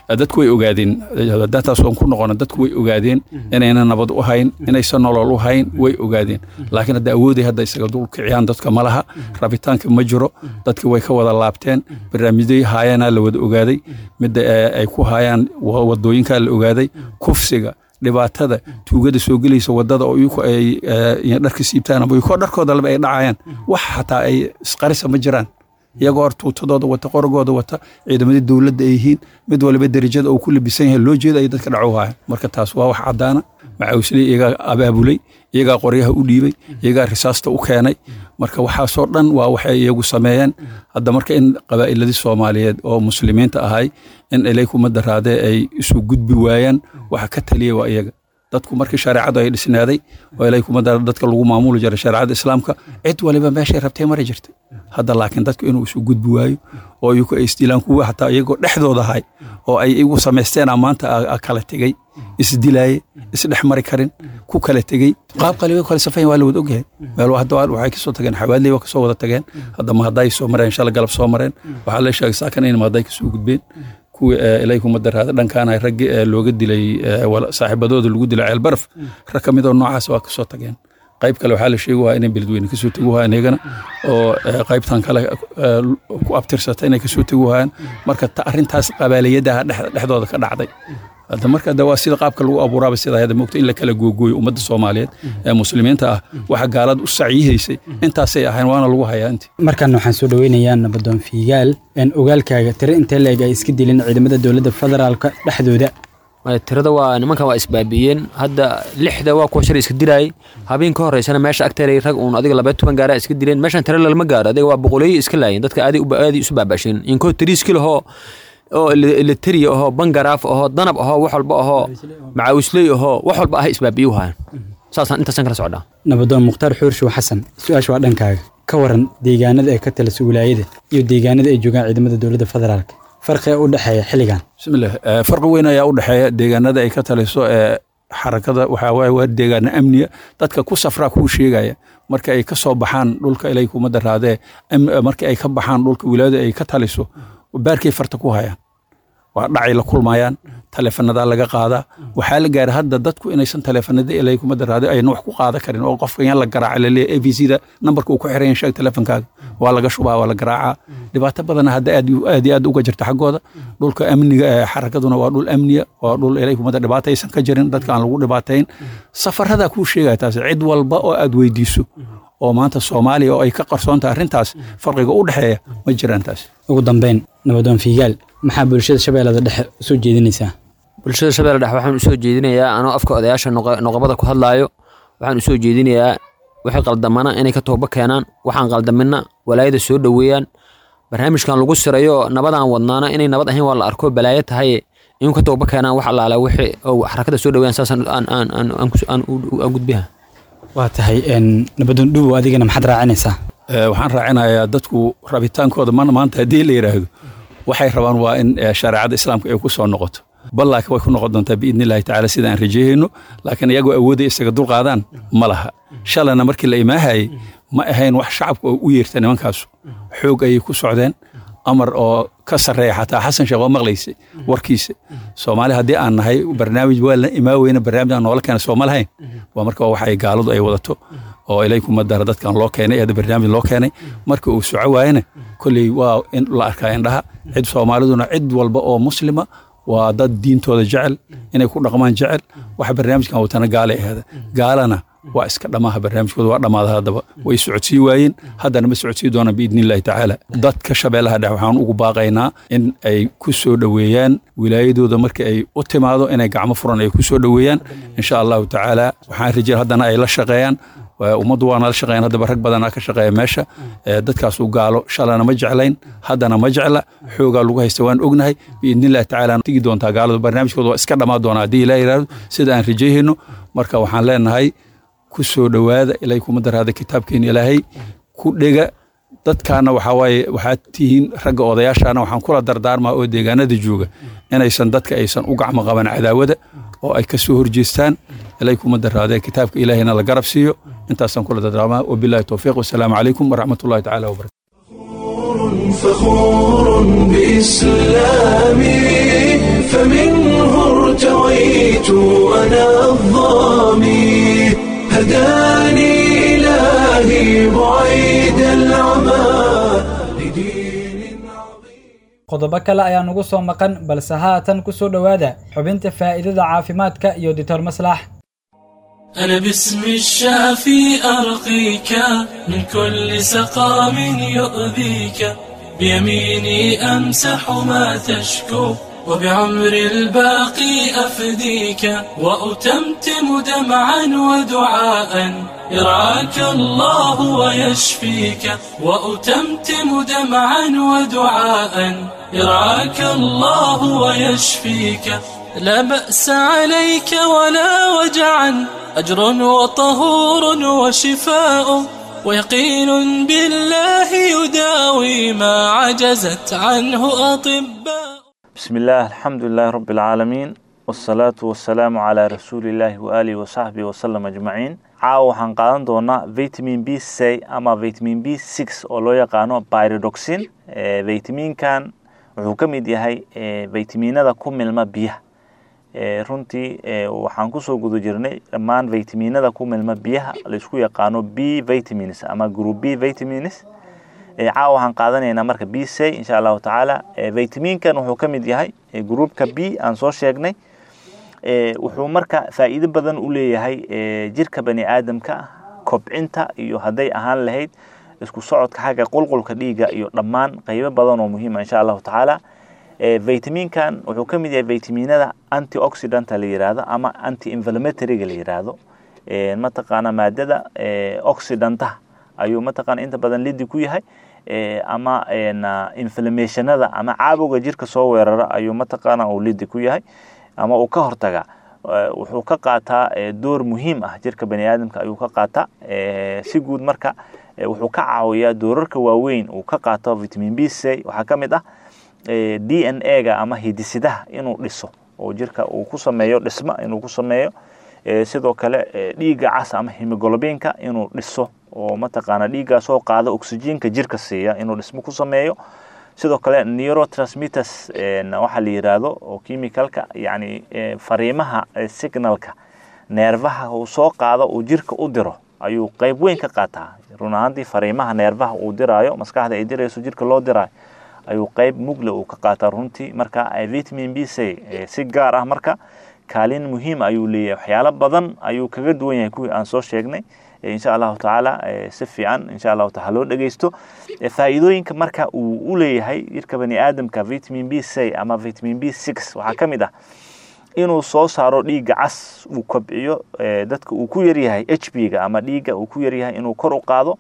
Speaker 6: dadku way ogaadeen dataas oon ku noqono dadku way ogaadeen inayna nabad u hayn inaysan nolol u hayn way ogaadeen laakiin hadda awooday hadda isaga dul kiciyaan dadka ma laha rabitaanka ma jiro dadki way ka wada laabteen barnaamijyadii haayaanaa la wada ogaaday midda ay ku haayaan wadooyinkaa la ogaaday kufsiga dhibaatada tuugada soo gelaysa wadada oo iyaku ay dharka siibtaan ama iyakoo dharkooda laba ay dhacayaan wax xataa ay isqarisa ma jiraan iyagoo hor tuutadooda wata qoragooda wata ciidamadii dowladda ay yihiin mid waliba derajada uu ku labisan yahay loo jeeda ay dadka dhaco haaya marka taas waa wax caddaana macawisley iyagaa abaabulay iyagaa qoryaha u dhiibay iyagaa risaasta u keenay marka waxaasoo dhan waa waxay iyagu sameeyeen hadda marka in qabaa'iladii soomaaliyeed oo muslimiinta ahay in ilaykuma daraadee ay isu gudbi waayaan waxa ka taliya waa iyaga dadku markii shareecadu ay dhisnaaday oo ilaykuma dara dadka lagu maamuli jiray shareecada islaamka cid waliba meeshay rabtay mari jirtay hadda laakiin dadku inuu isu gudbi waayo oo iyagu ay isdilaan kuwa xataa iyagoo dhexdooda ahay oo ay igu samaysteenaa maanta kala tegey isdilaaye isdhex mari karin ku kala tegey qaab qaliba kale safayn waa la wada ogyahay meel hadda waxay kasoo tageen xawaadley waa kasoo wada tageen hadda mahadday soo mareen shala galab soo mareen waxaa la sheegay saakan in mahadday kasoo gudbeen kuwii ilaykuma daraada dhankaana raggi looga dilay saaxiibadooda lagu dilay ceel baraf rag ka midoo noocaas waa kasoo tageen qayb kale waxaa la sheegi waa inay beledweyne kasoo tegi waayaan iyagana oo qaybtan kale ku abtirsata inay kasoo tegi waayaan marka arrintaas qabaaliyadaha dhexdooda ka dhacday hadda marka de waa sida qaabka lagu abuuraaba sida hadda moogta in la kala googooyo ummadda soomaaliyeed ee muslimiinta ah waxa gaalada u sacyihaysay intaasay ahayn waana lagu hayaa inti
Speaker 2: markan waxaan soo dhaweynayaa nabadoon fiigaal ogaalkaaga tiro intee leeg ay iska dilin ciidamada dowladda federaalka dhexdooda
Speaker 7: tirada waa nimankan waa isbaabiiyeen hadda lixda waa kuwa shar iska dilaayay habeen ka horeysana meesha agteeray rag uun adiga labaya toban gaara iska dileen meeshan tiro lalama gaaro adiga waa boqoleeyo iska laayeen dadka aadi aadi isu baabasheen inkoo tiriis kilahoo oo eleteriya ahoo bangaraaf ahoo danab ahoo wax walba ahoo macaawisley ahoo wax walba ah isbaabiyu hayan saasaan intaasan kala socdaa
Speaker 2: nabadoon mukhtaar xuurshow xasan su-aasha waa dhankaaga ka waran deegaanada ay ka talisa wilaayada iyo deegaanada ay joogaan ciidamada dowladda federaalka farqiga u dhexeeya xilligan
Speaker 6: bismillah farqi weyn ayaa u dhexeeya deegaanada ay ka taliso ee xarakada waxaa waaye waa deegaana amniya dadka ku safraa kuu sheegaya marka ay ka soo baxaan dhulka ilay kuma daraadee marka ay ka baxaan dhulka wilaayada ay ka taliso baarkay farta ku hayaan waa dhacay la kulmayaan taleefanadaa laga qaadaa waxaa la gaaray hadda dadku inaysan taleefanada ilay kuma daraado ayna wax ku qaada karin oo qofka yan la garaaca laleeya a b c da nambarka uu ku xiran sheeg taleefonkaaga waa laga shubaa waa la garaacaa dhibaato badana hadda aad aad iyo aad uga jirta xaggooda dhulka amniga ee xarakaduna waa dhul amniya waa dhul ilay kumada dhibaato aysan ka jirin dadka aan lagu dhibaatayn safaradaa kuu sheegaya taas cid walba oo aad weydiiso oo maanta soomaaliya oo ay ka qarsoontahay arrintaas farqiga u dhexeeya ma jiraan taas
Speaker 2: ugu dambeyn nabadoon fiigaal maxaa bulshada shabeellada dhexe usoo jeedinaysaa
Speaker 7: bulshada shabeelle dhexe waxaan usoo jeedinayaa anoo afka odayaasha noqobada ku hadlaayo waxaan usoo jeedinayaa wixii qaldamana inay ka tooba keenaan waxaan qaldamina walaayada soo dhoweeyaan barnaamijkan lagu sirayo nabadaan wadnaana inay nabad ahayn waa la arko balaayo tahay in ka tooba keenaan wax allaala wixii xarakada soo dhoweeyaan saasaan aan gudbiha
Speaker 2: waa tahay nabadoon dhuwow adigana maxaad raacinaysaa
Speaker 6: waxaan raacinayaa dadku rabitaankooda mana maanta haddii la yidhaahdo waxay rabaan waa in shareecada islaamka ay ku soo noqoto bal laakiin way ku noqon doontaa biidni illahi tacaala sida aan rajeeyeyno laakiin iyagoo awoodaya isaga dulqaadaan ma laha shalana markii la imaahayey ma ahayn wax shacabka oo u yeerta nimankaasu xoog ayay ku socdeen amar oo ka sarreeya xataa xasan sheekh oo maqlaysa warkiisa soomaali haddii aan nahay barnaamij waa la imaaweyna barnaamij aan noola keena sooma lahayn waa marka waxay gaaladu ay wadato oo ilay kuma dara dadkan loo keenay ee barnaamij loo keenay marka uu soco waayana kolley waa in la arkaa indhaha cid soomaaliduna cid walba oo muslima waa dad diintooda jecel inay ku dhaqmaan jecel waxa barnaamijkan watana gaalay ahaada gaalana waa iska dhamaaha barnaamijkooda waa dhammaada haddaba way socodsii waayeen haddana ma socodsii doonaan biidni illahi tacaala dadka shabeellaha dhex waxaan ugu baaqaynaa in ay ku soo dhoweeyaan wilaayadooda markii ay u timaado inay gacmo furan ay ku soo dhoweeyaan insha allahu tacaala waxaan rajay haddana ay la shaqeeyaan ummaddu waana la shaqeeyaan haddaba rag badanaa ka shaqeeya meesha dadkaasu gaalo shalana ma jeclayn haddana ma jecla xoogaa lagu haysta waan ognahay biidni illahi tacaala tigi doontaa gaaladu barnaamijkooda waa iska dhammaa doonaa haddii ilaa yidhaahdo sida aan rajayhayno marka waxaan leenahay ku soo dhowaada ilay kuma daraada kitaabkeena ilaahay ku dhega dadkaana waxaa waaye waxaad tihiin ragga odayaashaana waxaan kula dardaarmaa oo deegaanada jooga inaysan dadka aysan u gacmo qaban cadaawada oo ay ka soo horjeestaan ilay kuma daraadee kitaabka ilaahayna la garab siiyo intaasaan kula dardaarmaa wabillahi towfiiq wasalaamu calaykum waraxmatullahi tacaala wabarakatu
Speaker 1: فخور بإسلامي فمنه ارتويت أنا الظامي هداني إلهي بعيد العمى لدين عظيم
Speaker 2: qodobo kale ayaa nugu soo maqan balse haatan ku soo dhowaada xubinta faa'iidada caafimaadka iyo dictor maslax
Speaker 8: أنا باسم الشافي أرقيك من كل سقام يؤذيك بيميني أمسح ما تشكو وبعمر الباقي أفديك وأتمتم دمعا ودعاء يرعاك الله ويشفيك وأتمتم دمعا ودعاء يرعاك الله ويشفيك لا بأس عليك ولا وجعا أجر وطهور وشفاء ويقين بالله يداوي ما عجزت عنه أطباء
Speaker 9: بسم الله الحمد لله رب العالمين والصلاة والسلام على رسول الله وآله وصحبه وسلم أجمعين caawa waxaan qaadan doonaa vitamin b c ama vitamin b six oo loo yaqaano pyridoxin vitaminkan wuxuu ka mid yahay vitaminada ku milma biyaha runtii waxaan kusoo guda jirnay dhammaan vitaminada ku milma biyaha laisku yaqaano b vitamins ama group b vitamins caawa waxaan qaadanaynaa marka b c insha allahu tacaala vitaminkan wuxuu ka mid yahay groupka b aan soo sheegnay wuxuu marka faa'iido badan u leeyahay jirka bani aadamka kobcinta iyo hadday ahaan lahayd isku socodka xagga qulqulka dhiigga iyo dhammaan qaybo badan oo muhiima insha allahu tacaala vitaminkan wuxuu ka mid yahay vitaminada antioxidanta la yiraahdo ama anti inflammatoryga la yiraahdo mataqaana maadada oxidanta ayuu mataqaana inta badan lidi ku yahay ama inflammationada ama caabowga jirka soo weerara ayuu mataqaana uu lidi ku yahay ama uu ka hortagaa wuxuu ka qaataa door muhiim ah jirka bani aadamka ayuu ka qaataa si guud marka wuxuu ka caawiyaa doorarka waaweyn uu ka qaato vitamin b c waxaa ka mid ah d n a ga ama hidisidaha inuu dhiso oo jirka uu ku sameeyo dhisma inuu ku sameeyo sidoo kale dhiigga cas ama hemoglobiinka inuu dhiso oo mataqaana dhiiggaasoo qaada oxygenka jirka siiya inuu dhismo ku sameeyo sidoo kale neurotransmitters waxaa la yiraahdo oo chemicalka yani fariimaha signalka neerfaha uu soo qaado uu jirka u diro ayuu qayb weyn ka qaataa run ahaantii fariimaha neerfaha uu diraayo maskaxda ay dirayso jirka loo diraayo ayuu qayb mugle uu ka qaataa runtii marka vitamin b c si gaar ah marka kaalin muhiim ayuu leeyahay waxyaalo badan ayuu kaga duwan yahay kuwii aan soo sheegnay insha allahu tacaala si fiican insha allahu taala loo dhegeysto faa'iidooyinka marka uu u leeyahay jirka bani aadamka vitamin b c ama vitamin b six waxaa ka mid ah inuu soo saaro dhiigga cas uu kobciyo dadka uu ku yaryahay h b ga ama dhiigga uu ku yaryahay inuu kor u qaado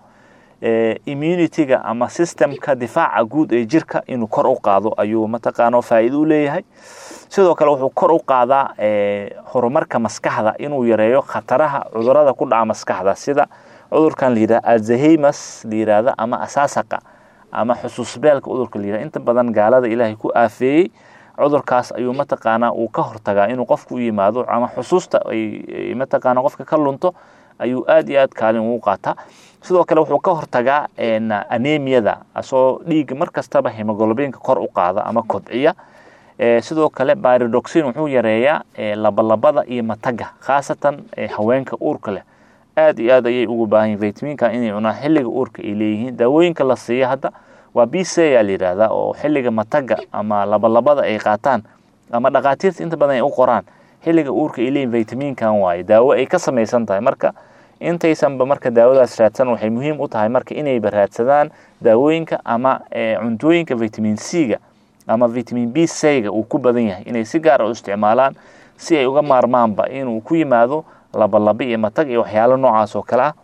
Speaker 9: immunityga ama systemka difaaca guud ee jirka inuu kor u qaado ayuu mataqaana faa'iido u leeyahay sidoo kale wuxuu kor u qaadaa horumarka maskaxda inuu yareeyo khataraha cudurada ku dhaca maskaxda sida cudurkan la yidhaha alzaheimas la yidhaahda ama asaasaqa ama xusuusbeelka cudurka la yidhaha inta badan gaalada ilaahay ku aafeeyey cudurkaas ayuu mataqaanaa uu ka hortagaa inuu qofku u yimaado ama xusuusta ay mataqaana qofka ka lunto ayuu aad iyo aad kaalin ugu qaataa sidoo kale wuxuu ka hortagaa anemiyada asoo dhiigga mar kastaba hemoglobiinka kor u qaada ama kobciya sidoo kale byridoxin wuxuu yareeyaa labalabada iyo mataga khaasatan haweenka uurka leh aad iyo aad ayay ugu baahan yihin vitaminka inay cunaan xilliga uurka ay leeyihiin daawooyinka la siiya hadda waa b c yaa la yidhaahdaa oo xilliga mataga ama labalabada ay qaataan ama dhakhaatiirta inta badan ay u qoraan xilliga uurka ay leeyihin vitaminkan waaye daawo ay ka samaysan tahay marka intaysanba marka daawadaas raadsan waxay muhiim u tahay marka inayba raadsadaan daawooyinka ama cuntooyinka vitamin c ga ama vitamin b c ga uu ku badan yahay inay si gaar a u isticmaalaan si ay uga maarmaanba inuu ku yimaado labalaba iyo matag iyo waxyaalo noocaas oo kale ah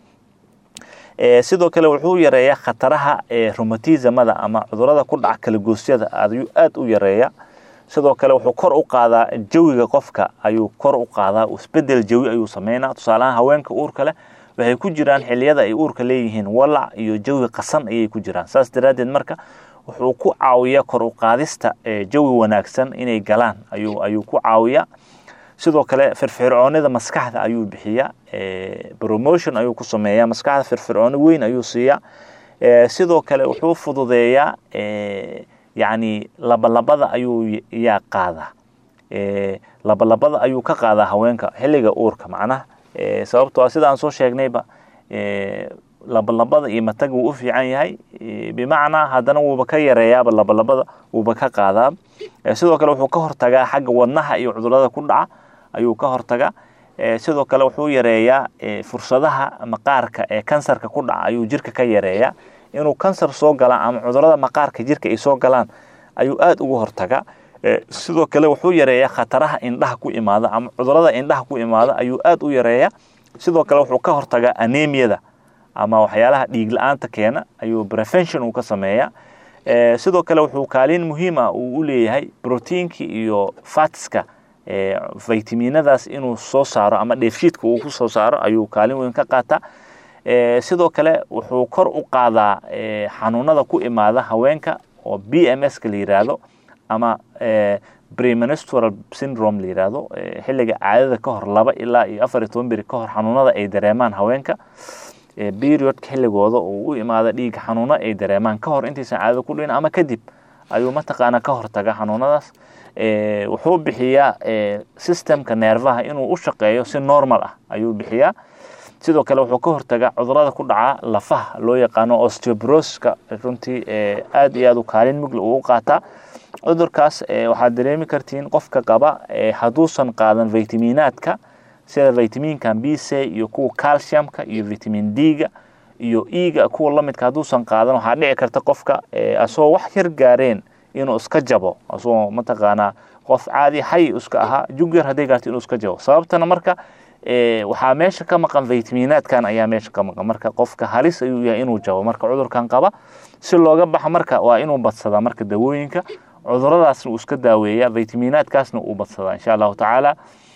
Speaker 9: sidoo kale wuxuu yareeyaa khataraha romatismada ama cudurada ku dhaca kalagoosyada ayuu aad u yareeya sidoo kale wuxuu kor u qaadaa jawiga qofka ayuu kor u qaadaa isbedel jawi ayuu sameynaa tusaalahaan haweenka uurka leh waxay ku jiraan xiliyada ay uurka leeyihiin walac iyo jawi qasan ayay ku jiraan saas daraaddeed marka wuxuu ku caawiyaa kor u qaadista jawi wanaagsan inay galaan ayuu ayuu ku caawiyaa sidoo kale firfircoonida maskaxda ayuu bixiyaa promotion ayuu ku sameeyaa maskaxda firfircooni weyn ayuu siiyaa sidoo kale wuxuu fududeeyaa yacni labalabada ayuu yaa qaadaa labalabada ayuu ka qaadaa haweenka xilliga uurka macnaha sababtoo ah sida aan soo sheegnayba labalabada iyo mataga wuu u fiican yahay bimacnaa haddana wuuba ka yareeyaaba labalabada wuuba ka qaadaa sidoo kale wuxuu ka hortagaa xagga wadnaha iyo cudurada ku dhaca ayuu ka hortagaa sidoo kale wuxuu yareeyaa fursadaha maqaarka ee kansarka ku dhaca ayuu jirka ka yareeyaa inuu kansar soo galaan ama cudurada maqaarka jirka ay soo galaan ayuu aada uga hortagaa sidoo kale wuxuu yareeyaa khataraha indhaha ku imaada ama cudurada indhaha ku imaada ayuu aada u yareeyaa sidoo kale wuxuu ka hortagaa anemiyada ama waxyaalaha dhiig la-aanta keena ayuu prevention uu ka sameeyaa sidoo kale wuxuu kaalin muhiima uu u leeyahay brotiinka iyo fatska vitaminadaas inuu soo saaro ama dheefshiidka uu ku soo saaro ayuu kaalin weyn ka qaataa sidoo kale wuxuu kor u qaadaa xanuunada ku imaada haweenka oo b m s ka la yiraahdo ama premenstrual syndrome la yiraahdo xilliga caadada ka hor laba ilaa iyo afar iyo toban beri ka hor xanuunada ay dareemaan haweenka periodka xilligooda uu u imaada dhiigga xanuuno ay dareemaan ka hor intaysan caadada ku dhicin ama kadib ayuu mataqaanaa ka hortaga xanuunadaas wuxuu bixiyaa systemka neerfaha inuu u shaqeeyo si normal ah ayuu bixiyaa sidoo kale wuxuu ka hortagaa cudurada ku dhaca lafaha loo yaqaano osteobroska runtii aad iyo aad u kaalin mugla uu u qaataa cudurkaas waxaad dareemi kartiin qofka qaba hadduusan qaadan vitaminaadka sida vitaminkan b c iyo kuwa calciumka iyo vitamin d-ga iyo e-ga kuwa lamidka hadduusan qaadan waxaa dhici karta qofka asagoo wax yar gaareen inuu iska jabo asagoo mataqaanaa qof caadi xay iska ahaa jug yar hadday gaarto inuu iska jabo sababtana marka waxaa meesha ka maqan vitaminaadkan ayaa meesha ka maqan marka qofka halis ayuu yahay inuu jabo marka cudurkan qaba si looga baxo marka waa inuu badsadaa marka dawooyinka cuduradaasna uu iska daaweeya vitaminaadkaasna uu badsadaa insha allahu tacaala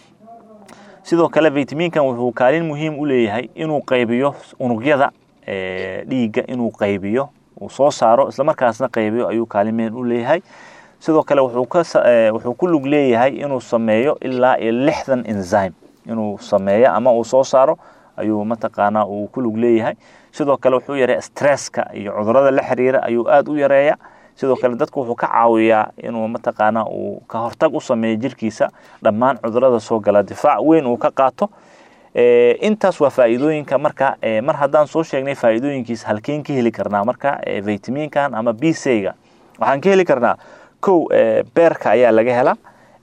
Speaker 9: sidoo kale vitaminkan wuxuu kaalin muhiim u leeyahay inuu qaybiyo unugyada dhiigga inuu qaybiyo uu soo saaro islamarkaasna qaybiyo ayuu kaalin muhiim u leeyahay sidoo kale wuxuu ku lug leeyahay inuu sameeyo ilaa iyo lixdan enzyme inuu sameeyo ama uu soo saaro ayuu mataqaanaa uu ku lug leeyahay sidoo kale wuxuu yareeya stresska iyo cudurada la xiriira ayuu aada u yareeya sidoo kale dadku wuxuu ka caawiyaa inuu mataqaanaa uu ka hortag u sameeyo jirkiisa dhammaan cudurada soo gala difaac weyn uu ka qaato intaas waa faa'iidooyinka marka mar haddaan soo sheegnay faa'iidooyinkiisa halkeen ka heli karnaa marka vitaminkan ama b c-ga waxaan ka heli karnaa kow beerka ayaa laga helaa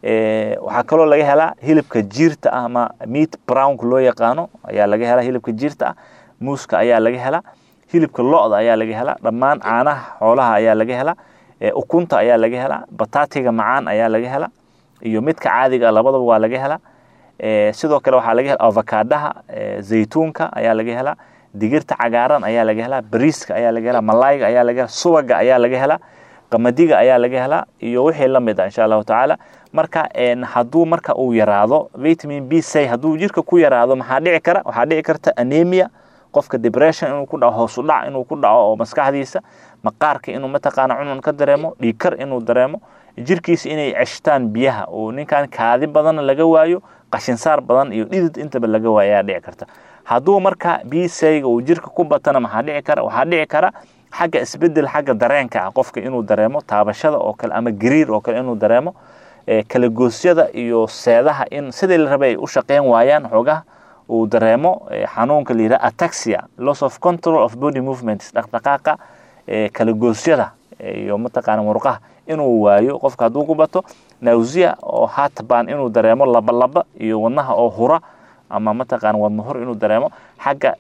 Speaker 9: waxaa kaloo laga helaa hilibka jiirta ah ama meat brownka loo yaqaano ayaa laga helaa hilibka jiirta ah muuska ayaa laga helaa hilibka lo-da ayaa laga helaa dhammaan caanaha xoolaha ayaa laga helaa ukunta ayaa laga helaa bataatiga macaan ayaa laga helaa iyo midka caadiga labadaba waa laga helaa sidoo kale waxaa laga helaa avocadaha zaytuunka ayaa laga helaa digirta cagaaran ayaa laga helaa bariiska ayaa laga helaa malayga ayaa laga helaa subaga ayaa laga helaa qamadiga ayaa laga helaa iyo wixii la mid ah insha allahu tacaala marka hadduu marka uu yaraado vitamin b c hadduu jirka ku yaraado maxaa dhici kara waxaa dhici karta anemia qofka depression inuu ku dhaco hoosu dhac inuu ku dhaco oo maskaxdiisa maqaarka inuu mataqaana cunun ka dareemo dhiigkar inuu dareemo jirkiisa inay ceshtaan biyaha oo ninkan kaadi badan laga waayo qashinsaar badan iyo dhidid intaba laga waayo ayaa dhici karta hadduu marka b c-ga uu jirka ku batana maxaa dhici kara waxaa dhici kara xagga isbedel xagga dareenka ah qofka inuu dareemo taabashada oo kale ama gariir oo kale inuu dareemo kala goosyada iyo seedaha in sidii la rabay ay u shaqeyn waayaan xoogaha uu dareemo xanuunka la yidhaha ataxia loss of control of body movements dhaqdhaqaaqa kala goosyada iyo mataqaana murqaha inuu waayo qofka hadduu ku bato nawsiya oo heartburn inuu dareemo labalaba iyo wadnaha oo hura ama mataqaana wadna hur inuu dareemo xagga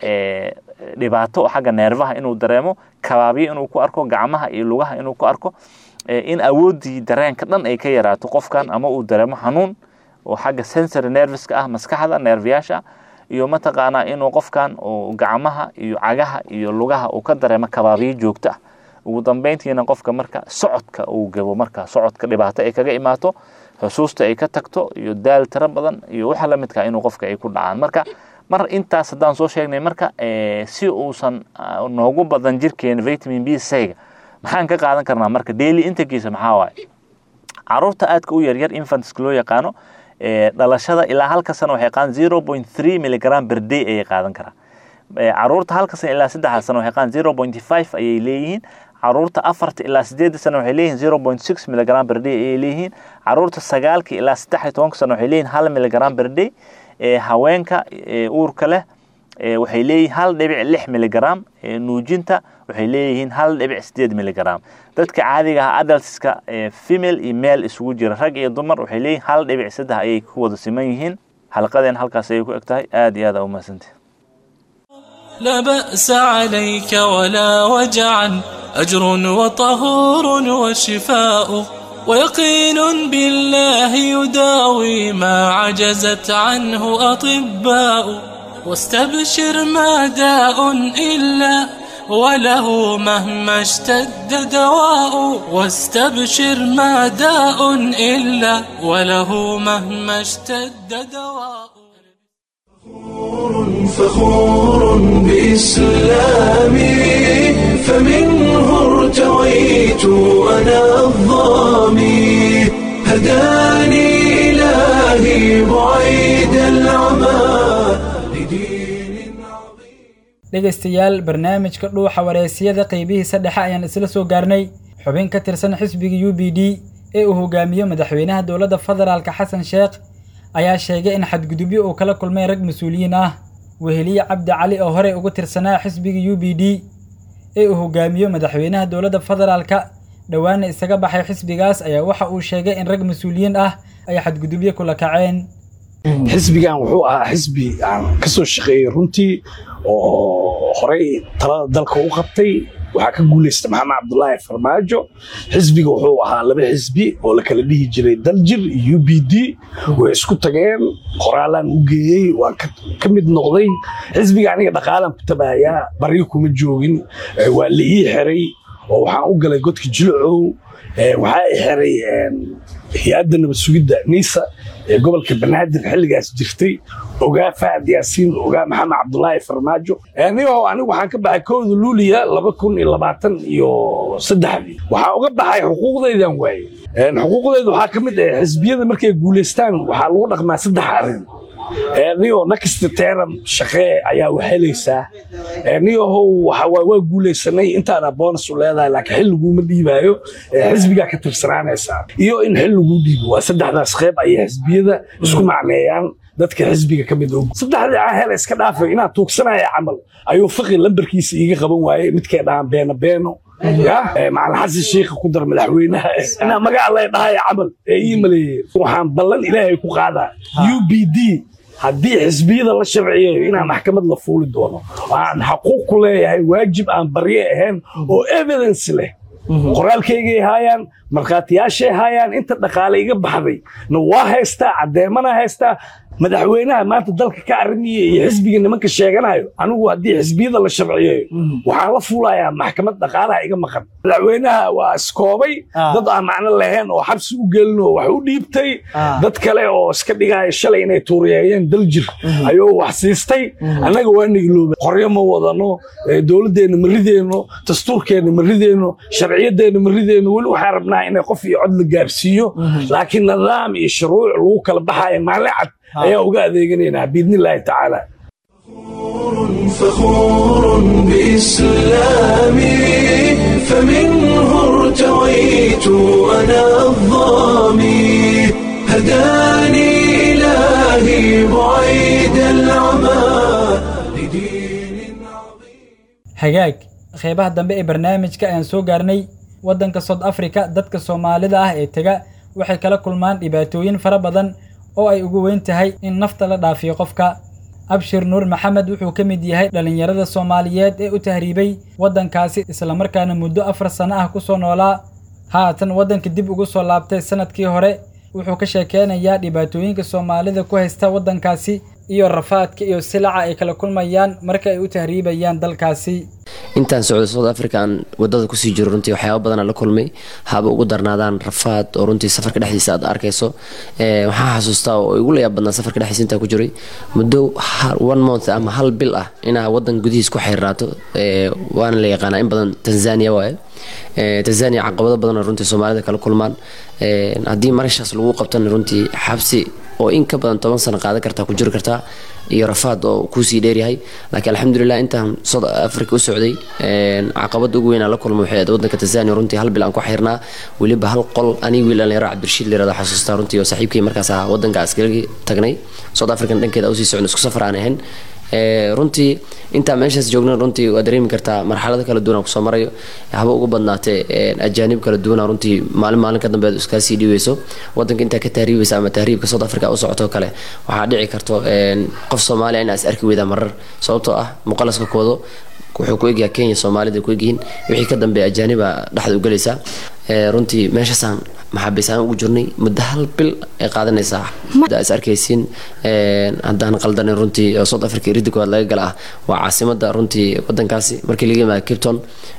Speaker 9: dhibaato xagga neerfaha inuu dareemo kabaabyo inuu ku arko gacmaha iyo lugaha inuu ku arko in awooddii dareenka dhan ay ka yaraato qofkan ama uu dareemo xanuun oo xagga sensory nerviska ah maskaxda neerfayaasha ah iyo mataqaanaa inuu qofkan gacmaha iyo cagaha iyo lugaha uu ka dareemo kabaabyo joogto ah ugu dambeyntiina qofka marka socodka uu gabo marka socodka dhibaato ay kaga imaato xusuusta ay ka tagto iyo daal tiro badan iyo waxa la midka inuu qofka ay ku dhacaan marka mar intaas haddaan soo sheegnay marka si uusan noogu badan jirkeena vitamin b c-ga maxaan ka qaadan karnaa marka daily intakiisa maxaa waaye caruurta aadka u yaryar infantska loo yaqaano dhalashada ilaa halka sano waxay qaadan zero point three milligram per day ayay qaadan karaa caruurta halka sano ilaa saddexda sano waxay qaadan zero point five ayay leeyihiin caruurta afarta ilaa sideedda sano waxay leeyihiin zero point six milligram per day ayay leeyihiin caruurta sagaalka ilaa saddex iyo tobanka sano waxay leeyihiin hal milligram per day ee haweenka ee uurka leh ee waxay leeyihiin hal dhibic lix milligram ee nuujinta waxay leeyihiin hal dhibic sideed milligram dadka caadiga ah adultska ee female iyo male isugu jira rag iyo dumar waxay leeyihiin hal dhibic saddex ayay ku wada siman yihiin xalqadeen halkaas ayay ku eg tahay aad iyo aad aa umahadsantihi
Speaker 8: لا بأس عليك ولا وجعا أجر وطهور وشفاء ويقين بالله يداوي ما عجزت عنه أطباء واستبشر ما داء إلا وله مهما اشتد دواء واستبشر ما داء إلا وله مهما اشتد دواء
Speaker 1: فخور بإسلامي فمنه ارتويت أنا الظامي هداني إلهي بعيد العمى لدين
Speaker 2: dhegaystayaal barnaamijka dhuuxa wareysiyada qeybihiisa dhexe ayaan isla soo gaarnay xubin ka tirsan xisbiga u b d ee uu hogaamiyo madaxweynaha dowladda federaalka xasan sheekh ayaa sheegay in xadgudubyo uu kala kulmay rag mas-uuliyiin ah weheliye cabdi cali oo horey ugu tirsanaa xisbiga u b d ee uu hogaamiyo madaxweynaha dowladda federaalka dhowaana isaga baxay xisbigaas ayaa waxa uu sheegay in rag mas-uuliyiin ah ay xadgudubyo kula kaceen
Speaker 10: xisbigan wuxuu ahaa xisbi aan ka soo shaqeeyey runtii oo horey talada dalka u qabtay waxaa ka guulaysta maxamed cabdulaahi farmaajo xisbiga wuxuu ahaa laba xisbi oo la kala dhihi jiray daljir iyo u b d way isku tageen qoraalaan u geeyey waan ka mid noqday xisbiga aniga dhaqaalaan ku tabayaa baryo kuma joogin waa la ii xiray oo waxaan u galay godka jilcow waxaa i xiray hay-adda nabad sugidda niisa ee gobolka banaadir xilligaas jirtay ogaa fahad yaasiin ogaa maxamed cabdulaahi farmaajo niyaho anigu waxaan ka baxay kowda luuliya laba kun iyo labaatan iyo saddexdii waxaan uga baxay xuquuqdaydan waaye xuquuqdayda waxaa ka mid ah xisbiyada markay guulaystaan waxaa lagu dhaqmaa saddex arrin niyo nakasta teeram shaqee ayaa waxhelaysaa niyahow waa guulaysanay intaana boonas u leedahay laakiin xil laguma dhiibaayo xisbigaa ka tirsanaanaysaa iyo in xil laguu dhiibo waa saddexdaas qeyb ayay xisbiyada isku macneeyaan dadka xisbiga ka mid og saddexdii ahel iska dhaafay inaan tuugsanaya camal ayuu fiqi lambarkiisa iiga qaban waayey midkay dhahaan beeno beeno macalin xasan sheikha ku dar madaxweynaha inaa magaca lay dhahaya camal ee ii maleeyeen waxaan ballan ilaahay ku qaadaa u b d haddii xisbiyada la sharciyeeyo inaan maxkamad la fuuli doono aan xaquuq ku leeyahay waajib aan barye ahayn oo evidence leh qoraalkaygay haayaan markhaatiyaashay haayaan inta dhaqaale iga baxday na waa haystaa caddeemana haystaa madaxweynaha maanta dalka ka arrimiya iyo xisbiga nimanka sheeganayo anigu haddii xisbiyada la sharciyeeyo waxaan la fuulayaa maxkamad dhaqaalaha iga maqan madaxweynaha waa iskoobay dad aan macno lahayn oo xabsi u gelin oo wax u dhiibtay dad kale oo iska dhigaya shalay inay tuuriyeeyeen daljir ayuu wax siistay annaga waa nailoobay qoryo ma wadano dowladdeenna ma rideenno dastuurkeenna ma rideenno sharciyadeenna ma rideenno weli waxaan rabnaa inay qof iyo cod la gaarsiiyo laakiin nidaam iyo shuruuc lagu kala baxaya maalin cad ayaa uga adeeganaynaa biidni illaahi tacaala
Speaker 1: فخور بإسلامي فمنه ارتويت أنا الظامي هداني إلهي بعيد العمى لدين
Speaker 2: hagaag qeybaha dambe ee barnaamijka ayaan soo gaarnay waddanka south africa dadka soomaalida ah ee tega waxay kala kulmaan dhibaatooyin fara badan oo ay ugu weyn tahay in nafta la dhaafiyo qofka abshir nuur maxamed wuxuu ka mid yahay dhallinyarada soomaaliyeed ee u tahriibay waddankaasi islamarkaana muddo afar sano ah ku soo noolaa haatan waddanka dib ugu soo laabtay sanadkii hore wuxuu ka sheekeynayaa dhibaatooyinka soomaalida ku haysta waddankaasi iyo rafaadka iyo silaca ay kala kulmayaan marka ay u tahriibayaan dalkaasi
Speaker 11: intaan socdo south africa aan wadada kusii jiro runtii waxyaaba badana la kulmay haba ugu darnaadaan rafaad oo runtii safarka dhexdiisa aad arkayso waxaa xasuustaa oo igu layaab badnaa safarka dhexdiisa intaa ku jiray muddo one month ama hal bil ah inaa wadan gudihiis ku xayraato waana la yaqaanaa in badan tanzania waaye tanzania caqabado badan oo runtii soomaalida kala kulmaan haddii marishaas lagu qabtana runtii xabsi oo in ka badan toban sano qaadan kartaa ku jiri kartaa iyo rafaad oo kuusii dheeryahay laakiin alxamdulilah intaan south africa u socday caqabada ugu weyn aan la kulmay waxay ahayd wadanka tanzania runtii hal bil aan ku xirnaa weliba hal qol aniga wiil dhalinyaro cabdirashiid layirahdo xasuustaa runtii oo saaxiibkii markaas ahaa wadanka askari tagnay south african dhankeeda usii socno isku safar aan ahayn runtii intaa meeshaas joogna runtii waa dareemi kartaa marxalado kala duwan aan kusoo marayo haba ugu badnaatee ajaanib kala duwana runtii maalin maalin ka dambeed iskaasii dhiibeyso wadanka intaa ka tahriibaysa ama tahriibka south africa u socoto kale waxaa dhici karto qof soomaaliya inaa is arki weydaa marar sababtoo ah muqalaska koodo wuxuu ku egyaha kenya soomaalida ku egyihiin wixii ka dambeeya ajaaniba dhexda u gelaysaa runtii meeshaasaan maxaabiisaan ugu jirnay muddo hal bil ay qaadanaysaa is arkaysiin haddaan qaldanin runtii south africa irida koowaad laga gala ah waa caasimada runtii wadankaasi markii laga yimaada capton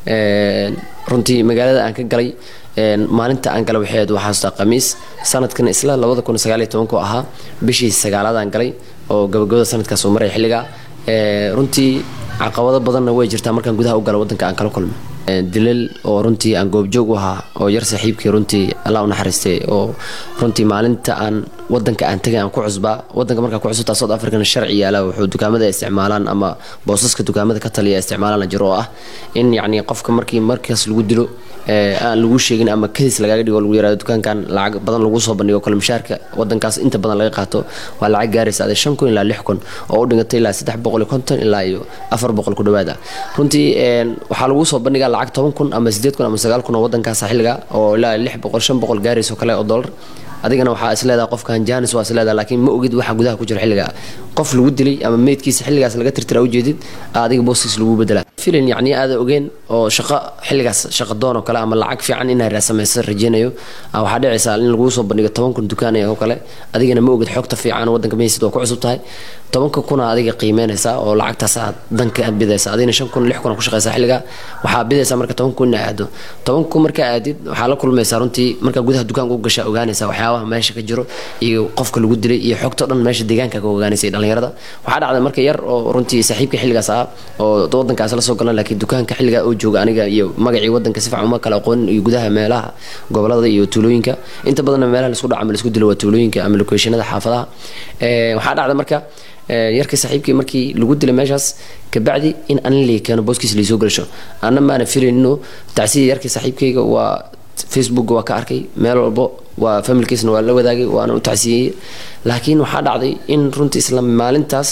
Speaker 11: runtii magaalada aan ka galay maalinta aan galay waxay ahayd waxaa xasuustaa khamiis sanadkan isla labada kun sagaal iyo tobanku ahaa bishii sagaalaad aan galay oo gabagabada sanadkaas uu maray xilligaa runtii caqabado badanna way jirtaa markaan gudaha u gala wadanka aan kala kulmay dilal oo runtii aan goobjoog u ahaa oo yar saaxiibkii runtii allah u naxariistay oo runtii maalinta aan wadanka aan tagay aan ku cusbaa wadanka markaa ku cusubtaa south african sharci yaala wuxuu dukaamada isticmaalaan ama boosaska dukaamada ka taliya isticmaalaan jiro oo ah in yacni qofka markii markaas lagu dilo aan lagu sheegin ama kadis lagaaga dhigo lagu yirahdo dukaankan lacag badan lagu soo bandhigo kale mushaarka wadankaas inta badan laga qaato waa lacag gaaraysa adee shan kun ilaa lix kun oo u dhigantay ilaa saddex boqol iyo konton ilaa iyo afar boqol ku dhawaada runtii waxaa lagu soo bandhigaa lacag toban kun ama sideed kun ama sagaal kun oo wadankaasa xilliga oo ilaa lix boqol shan boqol gaarayso kale oo dollar adigana waxaa is leedaha qofkan janis waa is leedaha laakiin ma ogid waxa gudaha ku jira xilliga qof lagu dilay ama meydkiisa xilligaas laga tirtira ujeedid adiga booskiis lagu bedela filin yacni aada ogeen oo shaqo xilligaas shaqo doon oo kale ama lacag fiican inaa samaysa rajeynayo waxaa dhicaysaa in laguu soo bandhigo toban kun dukaan oo kale adigana ma ogid xogta fiican wadanka maysid oo ku cusub tahay tobanka kuna adiga qiimeynaysaa oo lacagtaas aad danka aad bidaysa adigana shan kun lix kun ku shaqaysaa xilliga waxaa bidaysaa marka toban kun inaa aado toban kun markaa aadid waxaa la kulmaysaa runtii markaa gudaha dukaanka u gashaa ogaanaysaa waxyaabaha meesha ka jiro iyo qofka lagu dilay iyo xogta dhan meesha deegaanka ka ogaanaysay dhalinyarada waxaa dhacday marka yar oo runtii saaxiibka xilligaas ah oo wadankaas la soo galan laakiin dukaanka xilligaa oo jooga aniga iyo magacii wadanka si fiican uma kala aqoonin iyo gudaha meelaha gobolada iyo tuulooyinka inta badanna meelaha laisku dhaco ama laisku dilo waa tuulooyinka ama lokeeshinada xaafadaha waxaa dhacday marka yarka saaxiibkii markii lagu dilay meeshaas kabacdi in anin lii keeno booskiisa laisoo gelisho anna maana filayn inuu tacsiya yarkii saaxiibkayga waa facebook waa ka arkay meel walbo waa familkiisna waa la wadaagay waana u tacsiyeyey laakiin waxaa dhacday in runtii isla maalintaas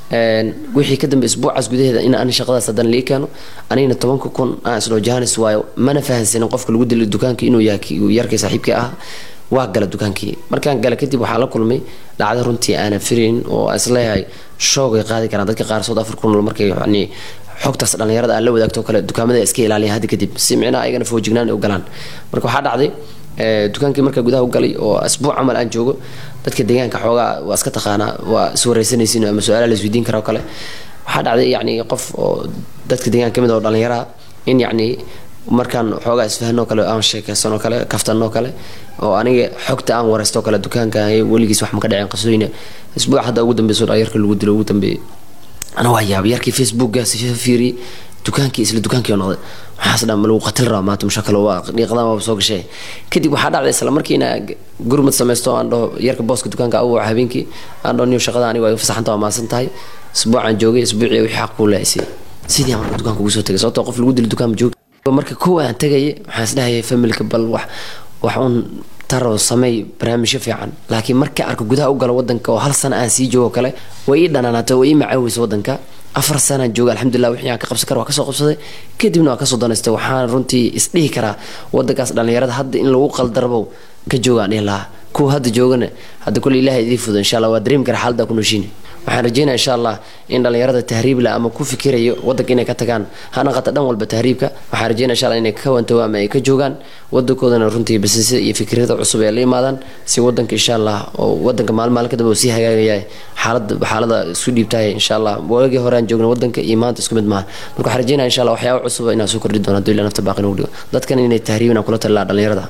Speaker 11: wixii ka dambe isbuucaas gudaheeda in ani shaqadaas haddana lii keeno anigna tobanka kun aan isdhoo jahanis waayo mana fahansanin qofka lagu dilay dukaanka inuu yahay yarkii saaxiibkii ah waa gala dukaankii markaan gala kadib waxaa la kulmay dhacda runtii aanan filayn oo isleeyahay shoogay qaadi karaan dadka qaar south africa kunol markay yani xogtaas dhalinyarada aan la wadaagto kale dukaamada iska ilaaliya hadda kadib si micnaha ayagana foojignaan u galaan marka waxaa dhacday dukaankii markaa gudaha u galay oo asbuuc camal aan joogo dadka deegaanka xoogaa waa iska taqaanaa waa iswareysanaysin ama su-aalaha la isweydiin kara oo kale waxaa dhacday yacni qof oo dadka deegaanka kamid oo dhalinyaraha in yacni markaan xoogaa isfahanoo kale aan sheekeysanoo kale kaftanoo kale oo aniga xogta aan wareysto kale dukaanka weligiis wax ma ka dhaceen qasooyina isbuuc hadda ugu dambeyso yarka lagu dilo ugu dambeeyey ana waa yaabay yarkii facebookgaas fiiriyey dukaankii isla dukaankii oo noqday waxaas dhan malagu qatil rabaa maanta mushakalo waa dhiiqadan waaba soo gashay kadib waxaa dhacday isla markiina gurmad samaysto aan dhaho yarka booska dukaanka u waca habeenkii aan dhaho niyo shaqada aniga waa iga fasaxanta waa maasan tahay isbuucaan joogay isbuucii wixii xaq kuu leeysay sidii aan marka dukaanka ugu soo tagay sababtoo qof lagu dilo dukaan ma joogi marka kow aan tagayay waxaan isdhahayay familka bal wax wax uun taro sameey barnaamijyo fiican laakiin marka arko gudaha u galo wadanka oo hal sana aan sii joogo kale way ii dhanaanaatay way ii macaaweysa wadanka afar sanaan jooga alxamdulilah wixii aan ka qabsan kara waa kasoo qabsaday kadibna waa kasoo danaystay waxaan runtii isdhihi karaa wadankaas dhalinyarada hadda in lagu qaldarbow ka joogaan dhihi lahaa kuwa hadda joogana hadda kule ilahay idii fudo insha allah waa dareemi kara xaalada ku nooshiina waxaan rajeynaya insha allah in dhalinyarada tahriibla ama ku fikirayo wadanka inay ka tagaan ha naqata dhan walba tahriibka waxaan rajeynaya insha allah inay ka wantago ama ay ka joogaan wadankoodana runtii basisada iyo fikrada cusub ay la yimaadaan si wadanka insha allah oo wadanka maalin maalin kadamba sii hagaagaya xaalada xaalada isu dhiibtahay insha allah waagii hore aan joogna wadanka iyo maanta isku mid maaha marka waxaan rajeynaya insha allah waxyaaba cusub inaan soo kordhi doono hadduu ilah nafta baaqin ugu dhigo dadkan inay tahriibin aan kula talilaa dhalinyarada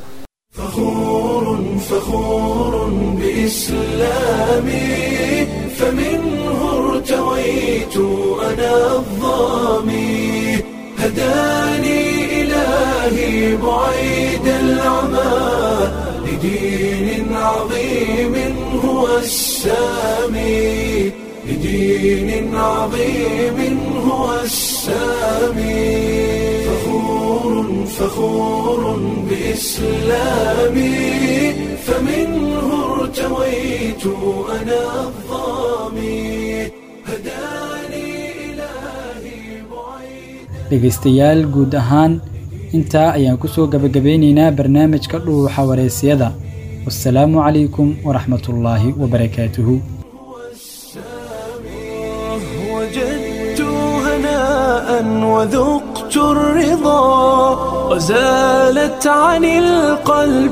Speaker 1: فخور بإسلامي فمنه ارتويت أنا الظامي هداني إلهي بعيد العمى لدين عظيم هو السامي لدين عظيم هو السامي فخور فخور بإسلامي فمنه ارتويت أنا الظامي هداني إلهي
Speaker 2: dhegaystayaal guud ahaan intaa ayaan ku soo gebagabeynaynaa barnaamijka dhuuxa wareysiyada wasalaamu calaykum waraxmatullaahi wabarakaatuhu
Speaker 1: وجدت هناء وذقت الرضا وزالت عن القلب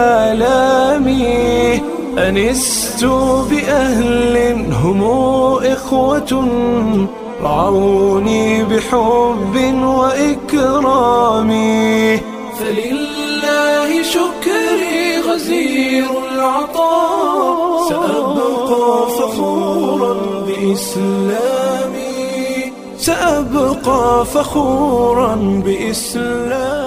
Speaker 1: آلامي أنست بأهل هم إخوة رعوني بحب وإكرام فلله شكري غزير العطاء سأبقى فخورا بإسلامي سأبقى فخورا بإسلامي